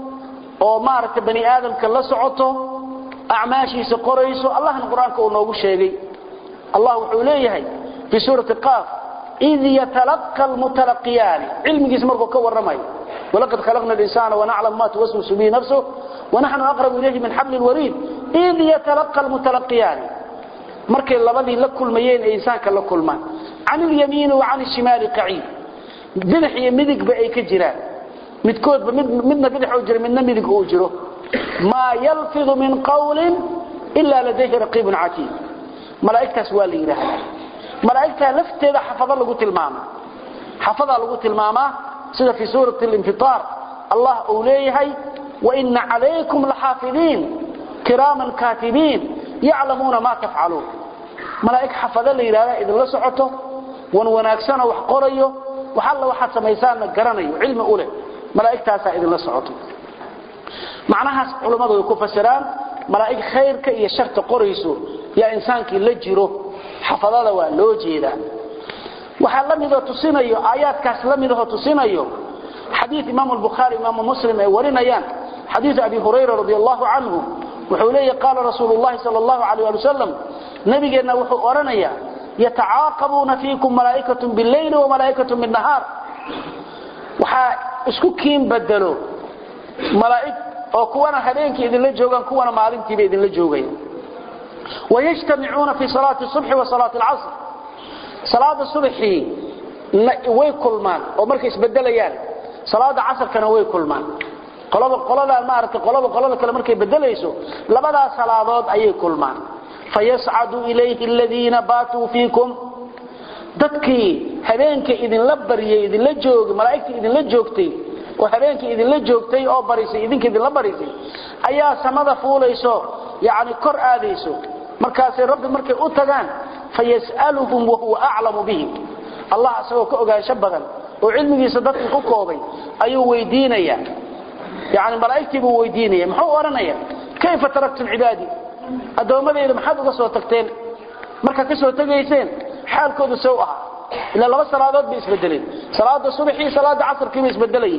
oo maaragtay bani aadamka la socoto acmaashiisa qorayso allahna qur-aanka uu noogu sheegay allah wuxuu leeyahay fii suurati qaaf id yatalaqى almutalaqiyaani cilmigiisa markuu ka warramayo walaqad khalaqna اlinsaana wanaclamu ma tuwaswisu bihi nafsuh wanaxnu aqrabu ilayhi min xabli اlwariid id yatalaqى almutalaqiyaani markay labadii la kulmayeen ee insaanka la kulmaan can اlyamiini wa can الshimaali qaciid bidix iyo midigba ay ka jiraan midkoodba midna bidix uu jiro midna midig uu jiro maa yalfidu min qawlin ila ladayhi raqiibun catiid malaa'igtaas waa la yidhaahdaa malaa'igtaa lafteeda xafado lagu tilmaama xafadaa lagu tilmaamaa sida fii suurati اlinfiطaar allah uu leeyahay waina calaykum laxaafidiin kiraaman kaatibiin yaclamuuna ma tafcaluun malaa'ig xafado la yidhahdaa idinla socoto wan wanaagsana wax qorayo wax alla waxaad samaysaanna garanayo cilmi u leh malaa'igtaasaa idinla socoto macnahaas culammadu way ku fasiraan malaa'ig khayrka iyo sharta qorayso yaa insaankii la jiro xafadada waa loo jeedaa waxaa la midoo tusinayo aayaadkaas la midahoo tusinayo xadiid imaamu albukhaari imaamu muslim ay warinayaan xadiid abi hurayra radi allahu canhu wuxuu leeyahy qaala rasuulu llahi sal allahu alayh ali wasalam nabigeenna wuxuu odhanayaa yatacaaqabuuna fiikum malaa'ikatun billayli wamalaa'ikatun binnahaar waxaa isku kiin bedelo malaa'ig oo kuwana habeenkii idinla joogaan kuwana maalintiiba idinla joogaya wayajtamicuuna fi salaati subxi wa salaati alcasr salaada subaxii way kulmaan oo markay isbedelayaan salaada casarkana way kulmaan qolada qoladan maaragtay qolada qolada kale markay bedelayso labadaas salaadood ayay kulmaan fayascadu ilayhi aladiina baatuu fiikum dadkii habeenka idinla baryay idinla joogay malaa'igtii idinla joogtay oo habeenkii idinla joogtay oo barisay idinka idinla barisay ayaa samada fuulayso yacni kor aadayso markaasay rabbi markay u tagaan fayas'aluhum wahuwa aclamu bihim allah isagoo ka ogaansho badan oo cilmigiisa dadka ku koobay ayuu weydiinayaa yani malaa'igtii buu weydiinaya muxuu odhanaya kayfa taraktum cibaadii addoommadayda maxaad uga soo tagteen markaad ka soo tegayseen xaalkoodu sow ahaa ilaa laba salaadood bay isbedeleen salaada subaxii salaada casarkii bay isbedelayeen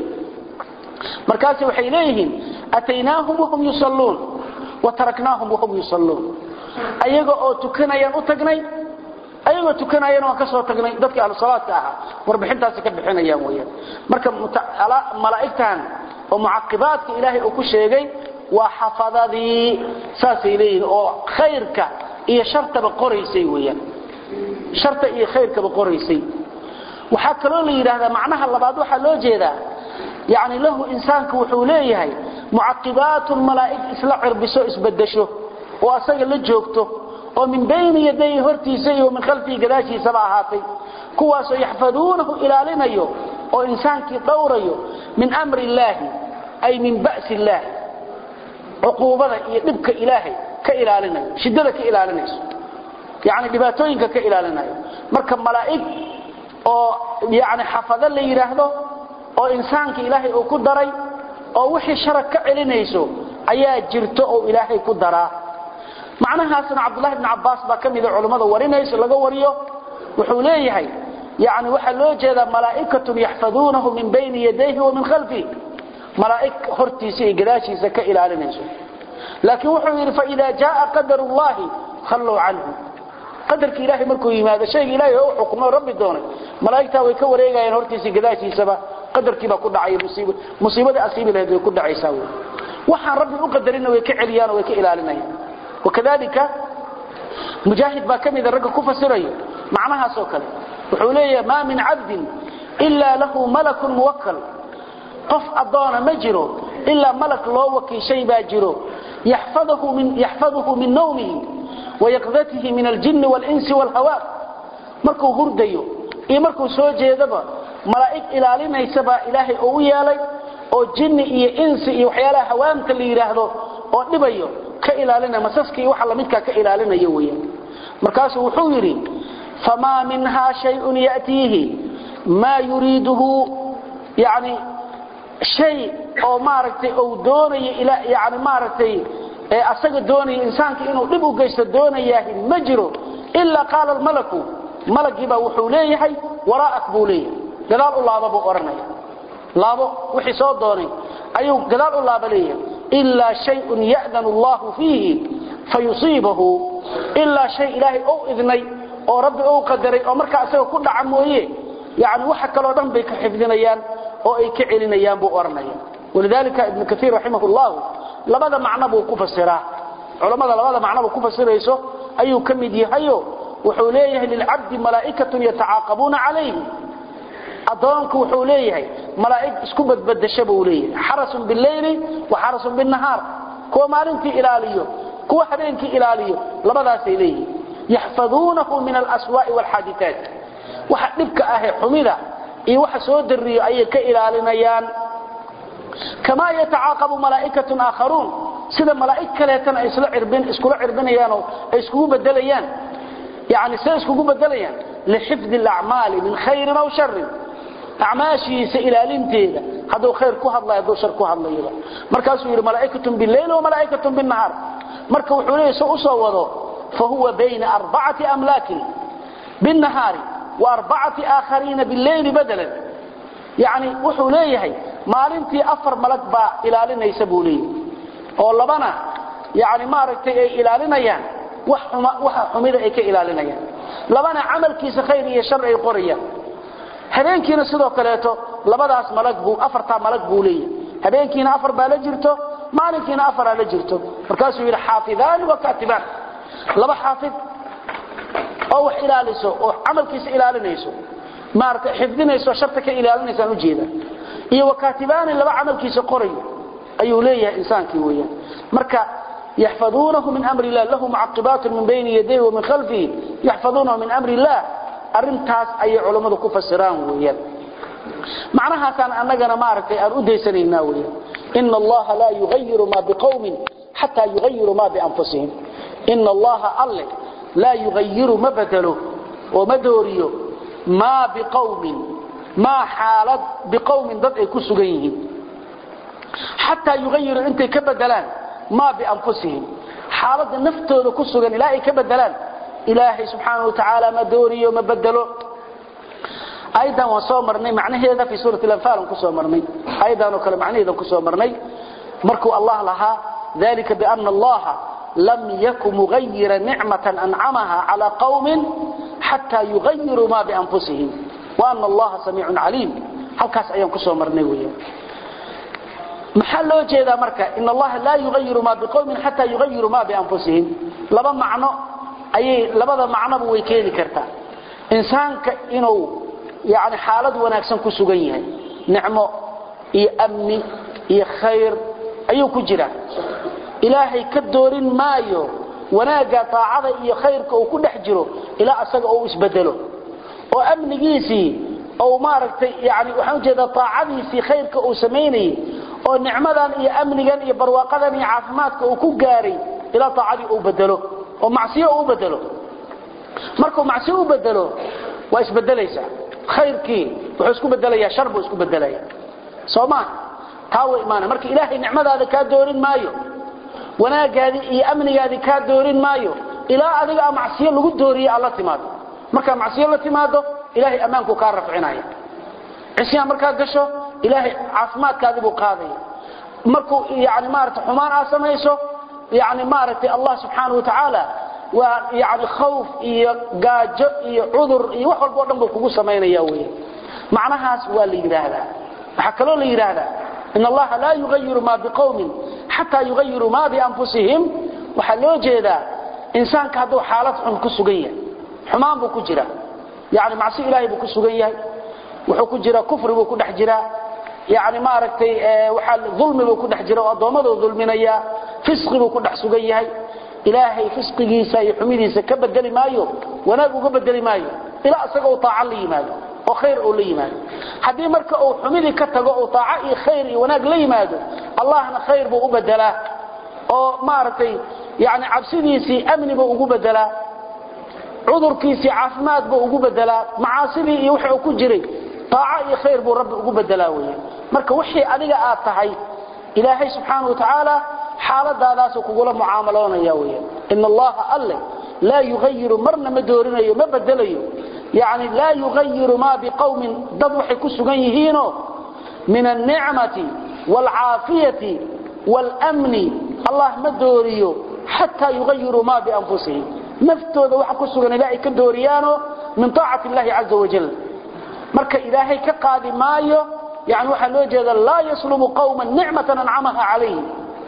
markaas waxay leeyihiin ataynaahum wahum yusalluun wa taraknaahum wahum yusalluun ayaga oo tukanayaan u tagnay ayagoo tukanayana waan ka soo tagnay dadkii ahlu salaadka ahaa warbixintaasi ka bixinayaan weyaan marka malaa'igtan oo mucaqibaadka ilaahay uu ku sheegay waa xafadadii saasay leeyihiin oo khayrka iyo shartaba qoraysay weyaan sharta iyo khayrkaba qoraysay waxaa kaloo la yidhaahdaa macnaha labaad waxaa loo jeedaa yani lahu insaanku wuxuu leeyahay mucaqibaatun malaa'ig isla cirbiso isbedesho oo asaga la joogto oo min bayni yaday hortiisa iyo min khalfihi gadaashiisaba ahaatay kuwaasoo yaxfaduunahu ilaalinayo oo insaankii dhowrayo min amri illaahi ay min ba'si illaahi cuquubada iyo dhibka ilaahay ka ilaalinayo shiddada ka ilaalinayso yani dhibaatooyinka ka ilaalinayo marka malaa'ig oo yani xafado la yidhaahdo oo insaanka ilaahay uu ku daray oo wixii sharag ka celinayso ayaa jirto oo ilaahay ku daraa macnahaasna cabdulahi bn cabaas baa ka mida culummada warinayso laga wariyo wuxuu leeyahay yani waxaa loo jeedaa malaa'ikatun yaxfaduunahu min bayni yadayhi wa min khalfihi malaa'ig hortiisa iyo gadaashiisa ka ilaalinayso laakiin wuxuu yidhi faida jaaa qadar llahi khalluu canhu qadarki ilahay markuu yimaado shayga ilahay oo u xukmo rabbi doonay malaa'igtaa way ka wareegayaan hortiisa gadaashiisaba qadarkiibaa ku dhacay musiibadii asiibi lahayd way ku dhacaysaa wy waxaan rabbi u qadarina way ka celiyaan oo way ka ilaalinayaan wakadalika mujaahid baa ka mida ragga ku fasirayo macnahaasoo kale wuxuu leeyahay maa min cabdin ilaa lahu malakun muwakal qof addoona ma jiro ilaa malak loo wakiishay baa jiro yaxfaduhu min nawmihi wayaqdatihi min aljinni walinsi waalhawa markuu hurdayo iyo markuu soo jeedaba malaa'ig ilaalinaysa baa ilaahay oo u yeelay oo jinni iyo insi iyo waxyaalaha hawaamta la yidhaahdo oo dhibayo ka ilaalinaya masaska iyo waxa lamidkaa ka ilaalinayo weeyaan markaasuu wuxuu yidhi famaa minhaa shayun ya'tiihi maa yuriiduhu yani shay oo maaragtay uu doonayo yani maaragtay ee asaga doonaya insaanka inuu dhib u geysto doonayaahi ma jiro ilaa qaala almalaku malagiibaa wuxuu leeyahay waraa'ak buu leeyahay gadaal u laaba buu odhanaya laabo wixii soo doonay ayuu gadaal u laaba leeyahay ilaa shayun ya'danu allahu fiihi fayusiibahu ilaa shay ilaahay ou idnay oo rabbi ou qadaray oo markaa isaga ku dhaca mooye yani waxa kaloo dhan bay ka xifdinayaan oo ay ka celinayaan buu odhanaya walidalika ibnu kaiir raximah llahu labada macno buu ku fasiraa culammada labada macnobu ku fasirayso ayuu ka mid yahayo wuxuu leeyahay lilcabdi malaa'ikatun yatacaaqabuuna calayhi addoonku wuxuu leeyahay malaa'ig isku badbadasha buu leeyahay xarasun bileyli wa xarasun binnahaar kuwa maalintii ilaaliyo kuwa habeenkii ilaaliyo labadaasay leeyihin yaxfaduunahu min alaswaa'i waalxaaditaat waxa dhibka ahee xumida iyo waxa soo dariyo ayay ka ilaalinayaan kamaa yatacaaqabu malaa'ikatun aakharuun sida malaa'ig kaleetana ay iskula cirbinayaanoo ay iskugu bedelayaan yani say iskugu bedelayaan lixifdi alacmaali min khayrin aw sharin acmaashiisa ilaalinteeda hadduu khayr ku hadlayo hadduu shar ku hadlayaba markaasuu yidhi malaa'ikatun bileyl wa malaa'ikatun binnahaar marka wuxuu leeyahy soo usoo wado fa huwa bayna arbacati amlaakin binnahaari wa arbacati aakhariina bileyli badalan yani wuxuu leeyahay maalintii afar malag baa ilaalinaysa buu leeyahay oo labana yani maaragtay ay ilaalinayaan wax xuma waxa xumida ay ka ilaalinayaan labana camalkiisa khayr iyo shar ay qorayaan habeenkiina sidoo kaleeto labadaas malag buu afarta malag buu leeyahay habeenkiina afar baa la jirto maalinkiina afar la jirto markaasuu yiri xaafidaan wa katiban laba xaafid oo wax ilaaliso oo camalkiisa ilaalinayso maarka xifdinayso sharta ka ilaalinayso u jeeda iyo wakatibaan laba camalkiisa qoray ayuu leeyahay insaankii weeyaan marka يحفظونه من أمر الله له معقبات من بين يديه ومن خلفه يحفظونه من أمر الله أرنتاس أي علماء كفسران ويان معناها كان أننا معركة أن أديسنينا ويان إن الله لا يغير ما بقوم حتى يغيروا ما بأنفسهم إن الله الله لا يغير ما بدله ومدوريه ما بقوم ما حالت بقوم ضد كسغيهم حتى يغيروا انت كبدلان ما بأنفسهم حالة نفتوذ كسغن إلهي كبدلان إلهي سبحانه وتعالى ما دوريه وما بدله أيضا وصو مرني معنى هذا في سورة الأنفال كسو مرني أيضا وكل معنى هذا كسو مرني مركو الله لها ذلك بأن الله لم يكن مغير نعمة أنعمها على قوم حتى يغيروا ما بأنفسهم وأن الله سميع عليم هل كاس أيام كسو مرني ويا محل وجهه مركا إن الله لا يغير ما بقوم حتى يغيروا ما بأنفسهم لبا معنى أي لبا معنى بويكيني كرتا إنسانك إنه يعني حالد وناكسن كسوغن نعمه iyo amni iyo khayr ayuu ku jira ilaahay ka doorin maayo wanaaga taacada iyo khayrka uu ku dhex jiro ilaa asaga uu isbedelo oo amnigiisii oo maaragtay yani waxaan jeedaa taacadiisii khayrka uu sameynayay oo nicmadan iyo amnigan iyo barwaaqadan iyo caafimaadka uu ku gaaray ilaa taacadii uu bedelo oo macsiyo uu bedelo markuu macsiyo u bedelo waa isbedelaysaa khayrkii wuxuu isku bedelayaa shar buu isku bedelayaa soomaa taa way imaana marka ilaahay nicmadaada kaa doorin maayo wanaagaadii iyo amnigaadii kaa doorin maayo ilaa adiga a macsiyo lagu dooriye alla timaado markaa macsiyo la timaado ilaahay ammaanku kaa rafcinaya cisyaan markaad gasho ilaahay caafimaadkaadii buu qaadaya markuu yani maarata xumaan aad samayso yani maaragtay allah subxaana wa tacaala waa yani khawf iyo gaajo iyo cudur iyo wax walba o dhan buu kugu samaynaya wey macnahaas waa la yidhaahdaa waxaa kaloo la yidhaahdaa in allaha laa yugayiru ma biqowmin xataa yugayiruu ma bianfusihim waxaa loo jeedaa insaanka hadduu xaalad xun ku sugan yahay xumaan buu ku jira yani macsi ilaahay buu ku sugan yahay wuxuu ku jira kufri buu ku dhex jiraa yani maaragtay waxaa dulmi buu ku dhex jira oo addoommaduu dulminaya fisqi buu ku dhex sugan yahay ilaahay fisqigiisa iyo xumidiisa ka bedeli maayo wanaag uga bedeli maayo ilaa isaga uu taaca la yimaado oo khayr uu la yimaado haddii marka uu xumidii ka tago uu taaca iyo khayr iyo wanaag la yimaado allahna khayr buu u bedelaa oo maaragtay yani cabsidiisii amni buu ugu bedelaa cudurkiisii caafimaad buu ugu bedelaa macaasidii iyo wixii uu ku jiray taaca iyo khayr buu rabbi ugu bedelaa weeyaan marka wixii adiga aad tahay ilaahay subxaanahu wa tacaala xaaladaadaasuu kugula mucaamaloonaya weeyaan ina allaha alle laa yugayiru marna ma doorinayo ma bedelayo yani laa yugayiru ma biqowmin dad waxay ku sugan yihiinoo min alnicmati waalcaafiyati waalmni allah ma dooriyo xataa yugayiruu ma bianfusihim naftooda waxa ku sugan ilaa ay ka dooriyaano min taacati illahi caza wajal marka ilaahay ka qaadi maayo yani waxaa loo jeeda laa yaslubu qowma nicmatan ancamaha calayhim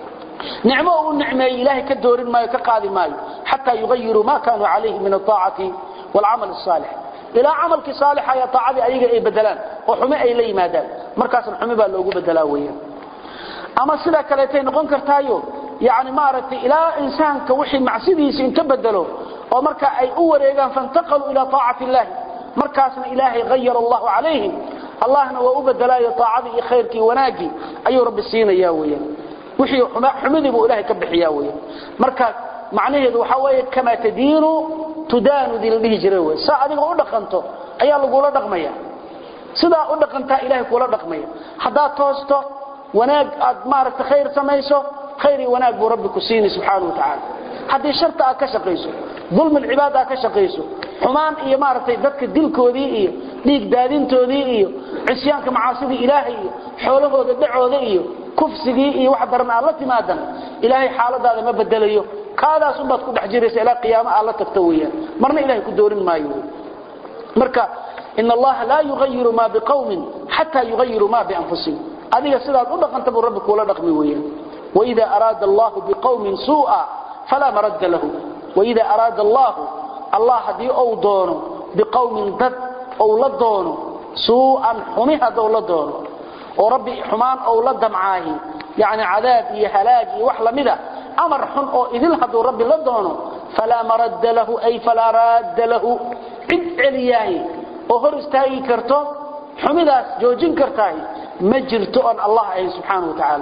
nicmo uu nicmeeyey ilaahay ka doorin maayo ka qaadi maayo xataa yugayiruu ma kaanuu calayhi min alطaacati waalcamal الصaalix ilaa camalkii saalixa iyo taacadii ayaga ay bedelaan oo xume ay la yimaadaan markaasna xumi baa loogu bedelaa weeyaan ama sidaa kaleetay noqon kartaayo yani maaragtay ilaa insaanka wixii macsidiisa inta bedelo oo marka ay u wareegaan faintaqaluu ilaa taacati illahi markaasna ilaahay hayar allahu calayhim allahna waa u bedelaayo taacadii iyo khayrkii wanaagii ayuu rabbi siinaya weeyaan wixii xumidii buu ilaahay ka bixiyaa weeyaan marka macnaheedu waxa weeye kama tadiinu tudaanu dii la dhihi jiray wey saa adiga u dhaqanto ayaa lagula dhaqmaya sidaa u dhaqantaa ilaahay kula dhaqmaya haddaad toosto wanaag aad maaragta khayr samayso khayr iyo wanaag buu rabbi ku siini subxaana wa tacaala haddii sharta aad ka shaqayso dulmi alcibaada ka shaqayso xumaan iyo maaragtay dadka dilkoodii iyo dhiig daadintoodii iyo cisyaanka macaasidii ilaahay iyo xoolahooda dhacooda iyo kufsigii iyo wax daran aad la timaadan ilaahay xaaladaada ma bedelayo kaadaas unbaad ku dhex jiraysa ilaa qiyaamo aad la tagto weeyaan marna ilahay ku doorin maayo marka in allaha laa yugayiru maa biqawmin xataa yugayiru maa bianfusihim adiga sidaad u dhaqanta buu rabbi kuula dhaqmi weeyaan waida araada allahu biqawmin suu'a falaa maradda lahu waida araada allahu allah haddii ou doono biqawmin dad ou la doono suu'an xumi haddou la doono oo rabbi xumaan ou la damcaahi yani cadaab iyo halaag iyo wax lamida amar xun oo idil hadduu rabbi la doono falaa maradda lahu ay falaa raadda lahu cid celiyaahi oo hor istaagi karto xumidaas joojin kartaah ma jirto oon allah ahayn subxaana wa tacaala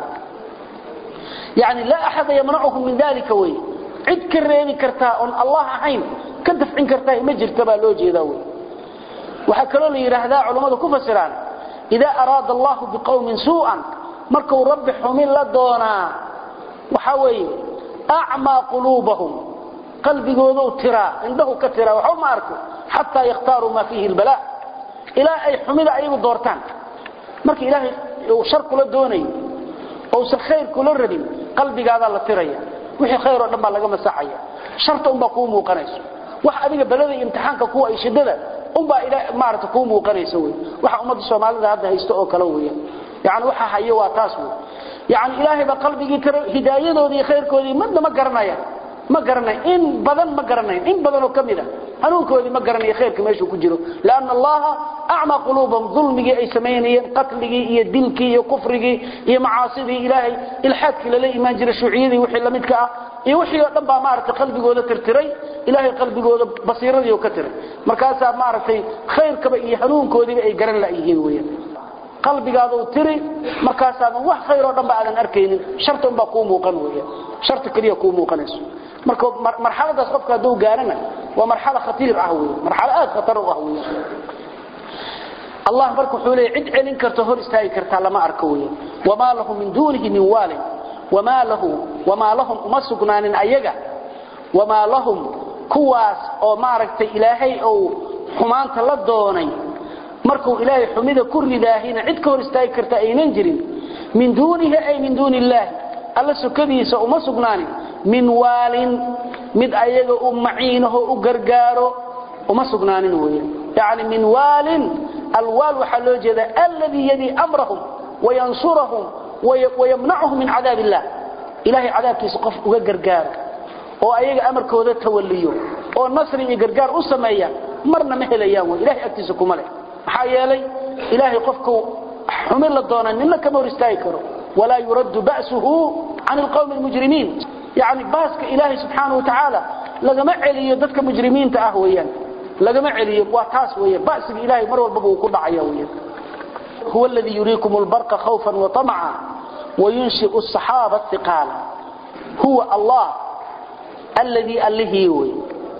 yani laa axada yamnacuhum min dalika wey cid ka reebi kartaa oon allah ahayn ka dafcin kartaah ma jirta baa loo jeedaa wey waxaa kaloo la yidhaahdaa culammadu ku fasiraan idaa araada allahu biqowmin suu'an markuu rabbi xumin la doonaa waxaa weeye acmaa quluubahum qalbigoodou tiraa indhahu ka tiraa waxba ma arko xataa yakhtaaruu maa fiihi lbalaa ilaa ay xumida ayagu doortaan marka ilaahay uu shar kula doonayo ousan khayr kula rabin qalbigaadaa la tiraya wixii khayr oo dhan baa laga masaxaya sharta unbaa kuu muuqanayso wax adiga balada iyo imtixaanka kuwa ay shidada unbaa maarata kuu muuqanaysa wey waxa ummadda soomaalida hadda haysto oo kale weya yani waxa hayo waa taas wey yani ilaahay baa qalbigii tira hidaayadoodii iyo khayrkoodii midna ma garanaya ma garanayn in badan ma garanayn in badan oo kamid a hanuunkoodii ma garanayo khayrka meeshuu ku jiro lianna allaha acmaa quluubahum dulmigii ay samaynayeen qatligii iyo dilkii iyo kufrigii iyo macaasidii ilaahay ilxaadkii lala imaan jiray shuuciyadii wixii lamidka ah iyo wixii oo dhan baa maaragtay qalbigooda tirtiray ilaahay qalbigooda basiiradii oo ka tiray markaasaa maaragtay khayrkaba iyo hanuunkoodiiba ay garan la'yihiin weeyaan qalbigaaduu tiri markaasaadan wax khayr oo dhan ba aadan arkaynin sharta unbaa kuu muuqan weeyaan sharta keliya kuu muuqanayso marka marxaladaas qofka hadduu gaarana waa marxalo khatiir ah wey marxalo aad khatar u ah wey allah marka wuxuu leeyahy cid celin karto hor istaagi kartaa lama arko wey wamaa lahu min duunihi min waalin wamaa lahu wamaa lahum uma sugnaanin ayaga wamaa lahum kuwaas oo maaragtay ilaahay ou xumaanta la doonay markuu ilaahay xumida ku ridaahina cid ka hor istaagi karta aynan jirin min duunihi ay min duuni illaahi alla sukadiisa uma sugnaanin min waalin mid ayaga u maciinaho u gargaaro uma sugnaanin weeyaan yani min waalin alwaal waxaa loo jeedaa alladii yadii amrahum wayansurahum wayamnacuhum min cadaab illah ilahay cadaabkiisa qof uga gargaaro oo ayaga amarkooda tawaliyo oo nasri iyo gargaar u sameeya marna ma helayaan wey ilahay agtiisa kuma leh maxaa yeelay ilaahay qofku xumin la doona nina kama hor istaagi karo walaa yuraddu ba'suhu can alqawmi almujrimiin yani baaska ilaahay subxaana wa tacaala lagama celiyo dadka mujrimiinta ah weeyaan lagama celiyo waa taas weeyaan ba'siga ilaahay mar walbaba uu ku dhacaya weeyaan huwa alladii yuriikum albarqa khawfan wa tamaca وينشئ الصحابة الثقالا هو الله الذي ألهي وي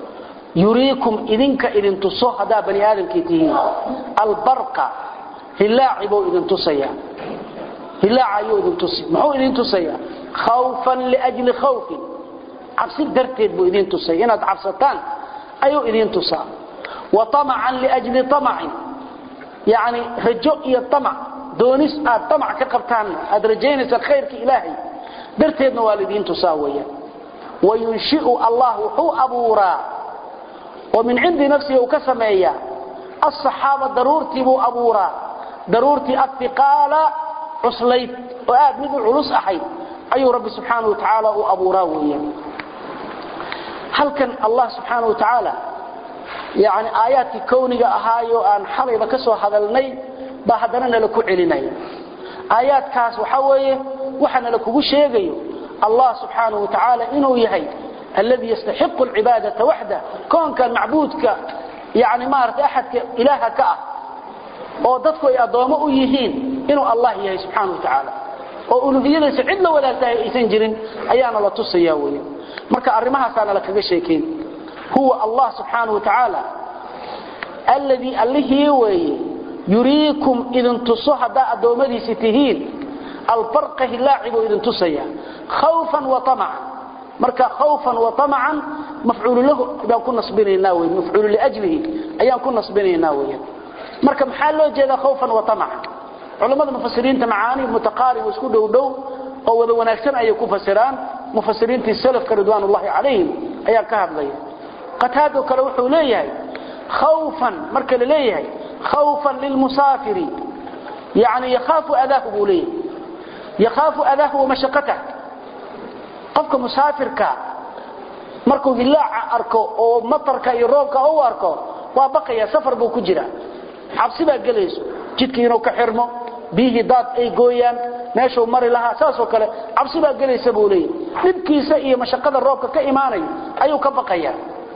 يريكم إذنك إذن تصو هذا بني آدم كيتهين البرق هلاعب إذن تصيا هلاع أيو إذن تصيا محو إذن تصيا خوفا لأجل خوف عبسي درتيد بو إذن تصيا إناد عبستان أيو إذن تصيا وطمعا لأجل طمع يعني رجوء الطمع doonis aad tamac ka qabtaan aad rajaynaysa khayrka ilaahay darteedna waalidiintu saawaya wayunshi'u allah wuxuu abuuraa oo min cindi nafsihi uu ka sameeyaa asaxaaba daruurtii buu abuuraa daruurtii athiqaala cuslayd oo aad mid u culus ahayd ayuu rabbi subxaanahu watacaala u abuuraa weeyaan halkan allah subxaanahu watacaala yani aayaadkii kowniga ahaayo aan xalayba ka soo hadalnay baa haddana nala ku celinaya aayaadkaas waxa weeye waxa nala kugu sheegayo allah subxaanahu wa tacaala inuu yahay alladii yastaxiqu alcibaadata waxda koonkan macbuudka yani maaragtay axadka ilaaha ka ah oo dadku ay addoommo u yihiin inuu allah yahay subxaanahu wa tacaala oo uluhiyadiisa cid la wadaagtahay aysan jirin ayaana la tusaya weeye marka arrimahaasaa nala kaga sheekayn huwa allah subxaanahu wa tacaala alladii allihii weeye yuriikum idin tuso haddaa addoommadiisi tihiin albarqa hilaaci buu idin tusaya khawfan wa tamacan marka khawfan wa tamacan mafcuulu lahu baan ku nasbinaynaa wey mafcuulu liajlihi ayaan ku nasbinaynaa weeyaan marka maxaa loo jeedaa khawfan wa tamacan culamada mufasiriinta macaani mutaqaarib isku dhow dhow oo wada wanaagsan ayay ku fasiraan mufasiriintii salafka ridwaanullahi calayhim ayaa ka hadlaya qataado kale wuxuu leeyahay khawfan marka la leeyahay khawfan lilmusaafiri yani yakhaafu adaahu buu leeyahay yakhaafu adaahu wamashaqatah qofka musaafirka markuu hilaaca arko oo matarka iyo roobka u arko waa baqaya safar buu ku jira cabsi baa gelayso jidkii inuu ka xirmo biyihii daad ay gooyaan meeshuu mari lahaa saasoo kale cabsi baa gelaysa buu leeyahy dhibkiisa iyo mashaqada roobka ka imaanaya ayuu ka baqaya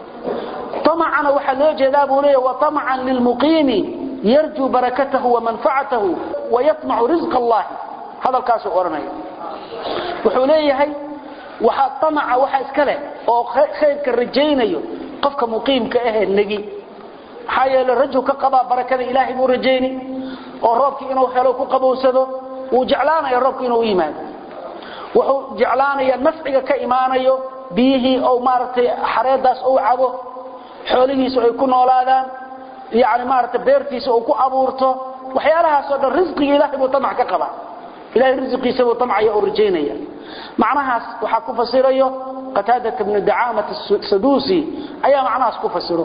طمعنا waxaa loo jeedaa buu leeyahay wa طمعا للمقيم يرجو بركته ومنفعته ويطمع رزق الله هذا الكاس oranaya wuxuu leeyahay waxa طمع waxa iska leh oo khayrka rajaynayo qofka muqiimka ah nagi xayal rajul ka qaba barakada ilaahi buu rajayni oo roobki inuu helo ku qabowsado uu jeclaanayo roobki inuu yimaado wuxuu jeclaanaya nafciga ka imaanayo biyihii oo maaragtay xareedaas uu cabo xoolihiisu ay ku noolaadaan yani maaragtay beertiisa uu ku abuurto waxyaalahaas oo dhan risqiga ilaahay buu tamac ka qabaa ilaahay risqiisa buu tamcaya oo rajaynaya macnahaas waxaa ku fasirayo qataadat ibnu dacaamat saduusi ayaa macnahaas ku fasiro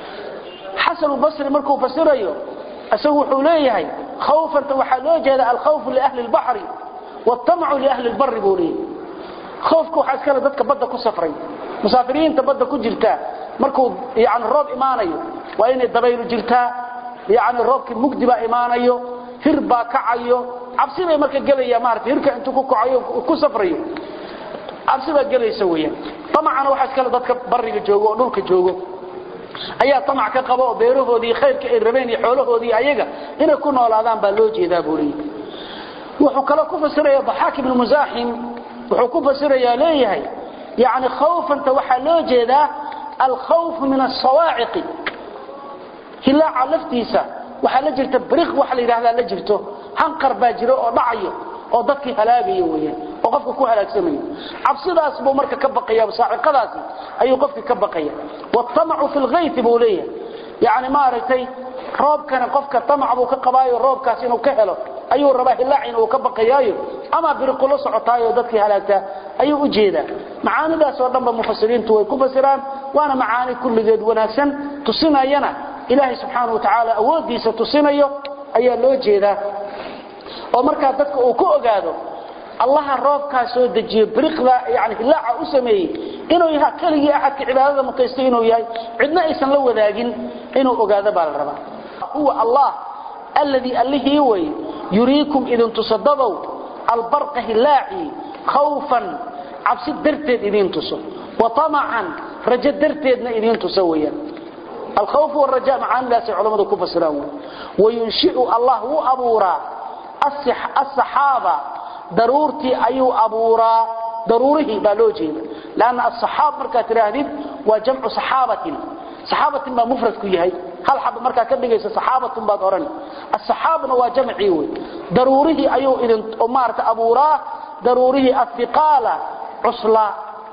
xasan basri markuu fasirayo isagu wuxuu leeyahay khawfanta waxaa loo jeeda alkhawfu liahli lbaxri wاtamacu liahli lbari buu leeyahay خوفku waxa iskale dadka badda ku safray musaafiriinta badda ku jirta markuu yaani roob imaanayo waa inay dabaylu jirtaa yaani roobki mugdi baa imaanayo hir baa kacayo cabsi bay marka galaya maartay hirka intuu ku kacayo ku safrayo cabsi baa galaysa weeyaan tamacana waxa iskale dadka bariga joogo oo dhulka joogo ayaa tamac ka qabo oo beerahoodii khayrka ay rabeen iyo xoolahoodii ayaga inay ku noolaadaan baa loo jeedaa buu leeyahay wuxuu kale ku fasiraya dhaxaak ibn muzahim wuxuu ku fasirayaa leeyahay yani khawfanta waxaa loo jeedaa alkhawf min asawaaciqi hilaaca laftiisa waxaa la jirta bariq waxa la yidhahdaa la jirto hanqar baa jiro oo dhacayo oo dadkii halaagayo weeyaan oo qofka ku halaagsamayo cabsidaas buu marka ka baqaya saaciqadaasi ayuu qofkii ka baqaya watamacu fi lghaythi buu leeyahay yani maaragtay roobkana qofka tamac buu ka qabaayo roobkaas inuu ka helo ayuu rabaa hilaac inuu ka baqayaayo ama biriqulo socotaayo dadkii halaagtaa ayuu u jeedaa macaanidaas oo dhanba mufasiriintu way ku fasiraan waana macaani kulligeed wanaagsan tusinayana ilaahay subxaana wa tacaala awooddiisa tusinayo ayaa loo jeedaa oo markaa dadka uu ku ogaado allaha roobkaa soo dejiyo biriqda yani hilaaca u sameeyey inuu yaha keligii axadka cibaadada mutaystay inuu yahay cidna aysan la wadaagin inuu ogaado baa la rabaa huwa allah alladii allihii wey yuriikum idin tusadadow albarqa hilaaci khawfan cabsi darteed idiin tuso wa tamacan rajo darteedna idiin tuso weeyaan alkhawf waraja macaanidaasay culammadu ku fasiraan wey wayunshiu allah wuu abuuraa asaxaaba daruurtii ayuu abuuraa daruurihii baa loo jeeda lanna asaxaab markaad tidhaahdid waa jamcu saxaabatin saxaabatin baa mufradku yahay hal xaba markaa ka dhigaysa saxaabatun baad odhan asaxaabna waa jamcii wey daruurihii ayuu idin maarata abuuraa daruurihii ahiqaala cuslaa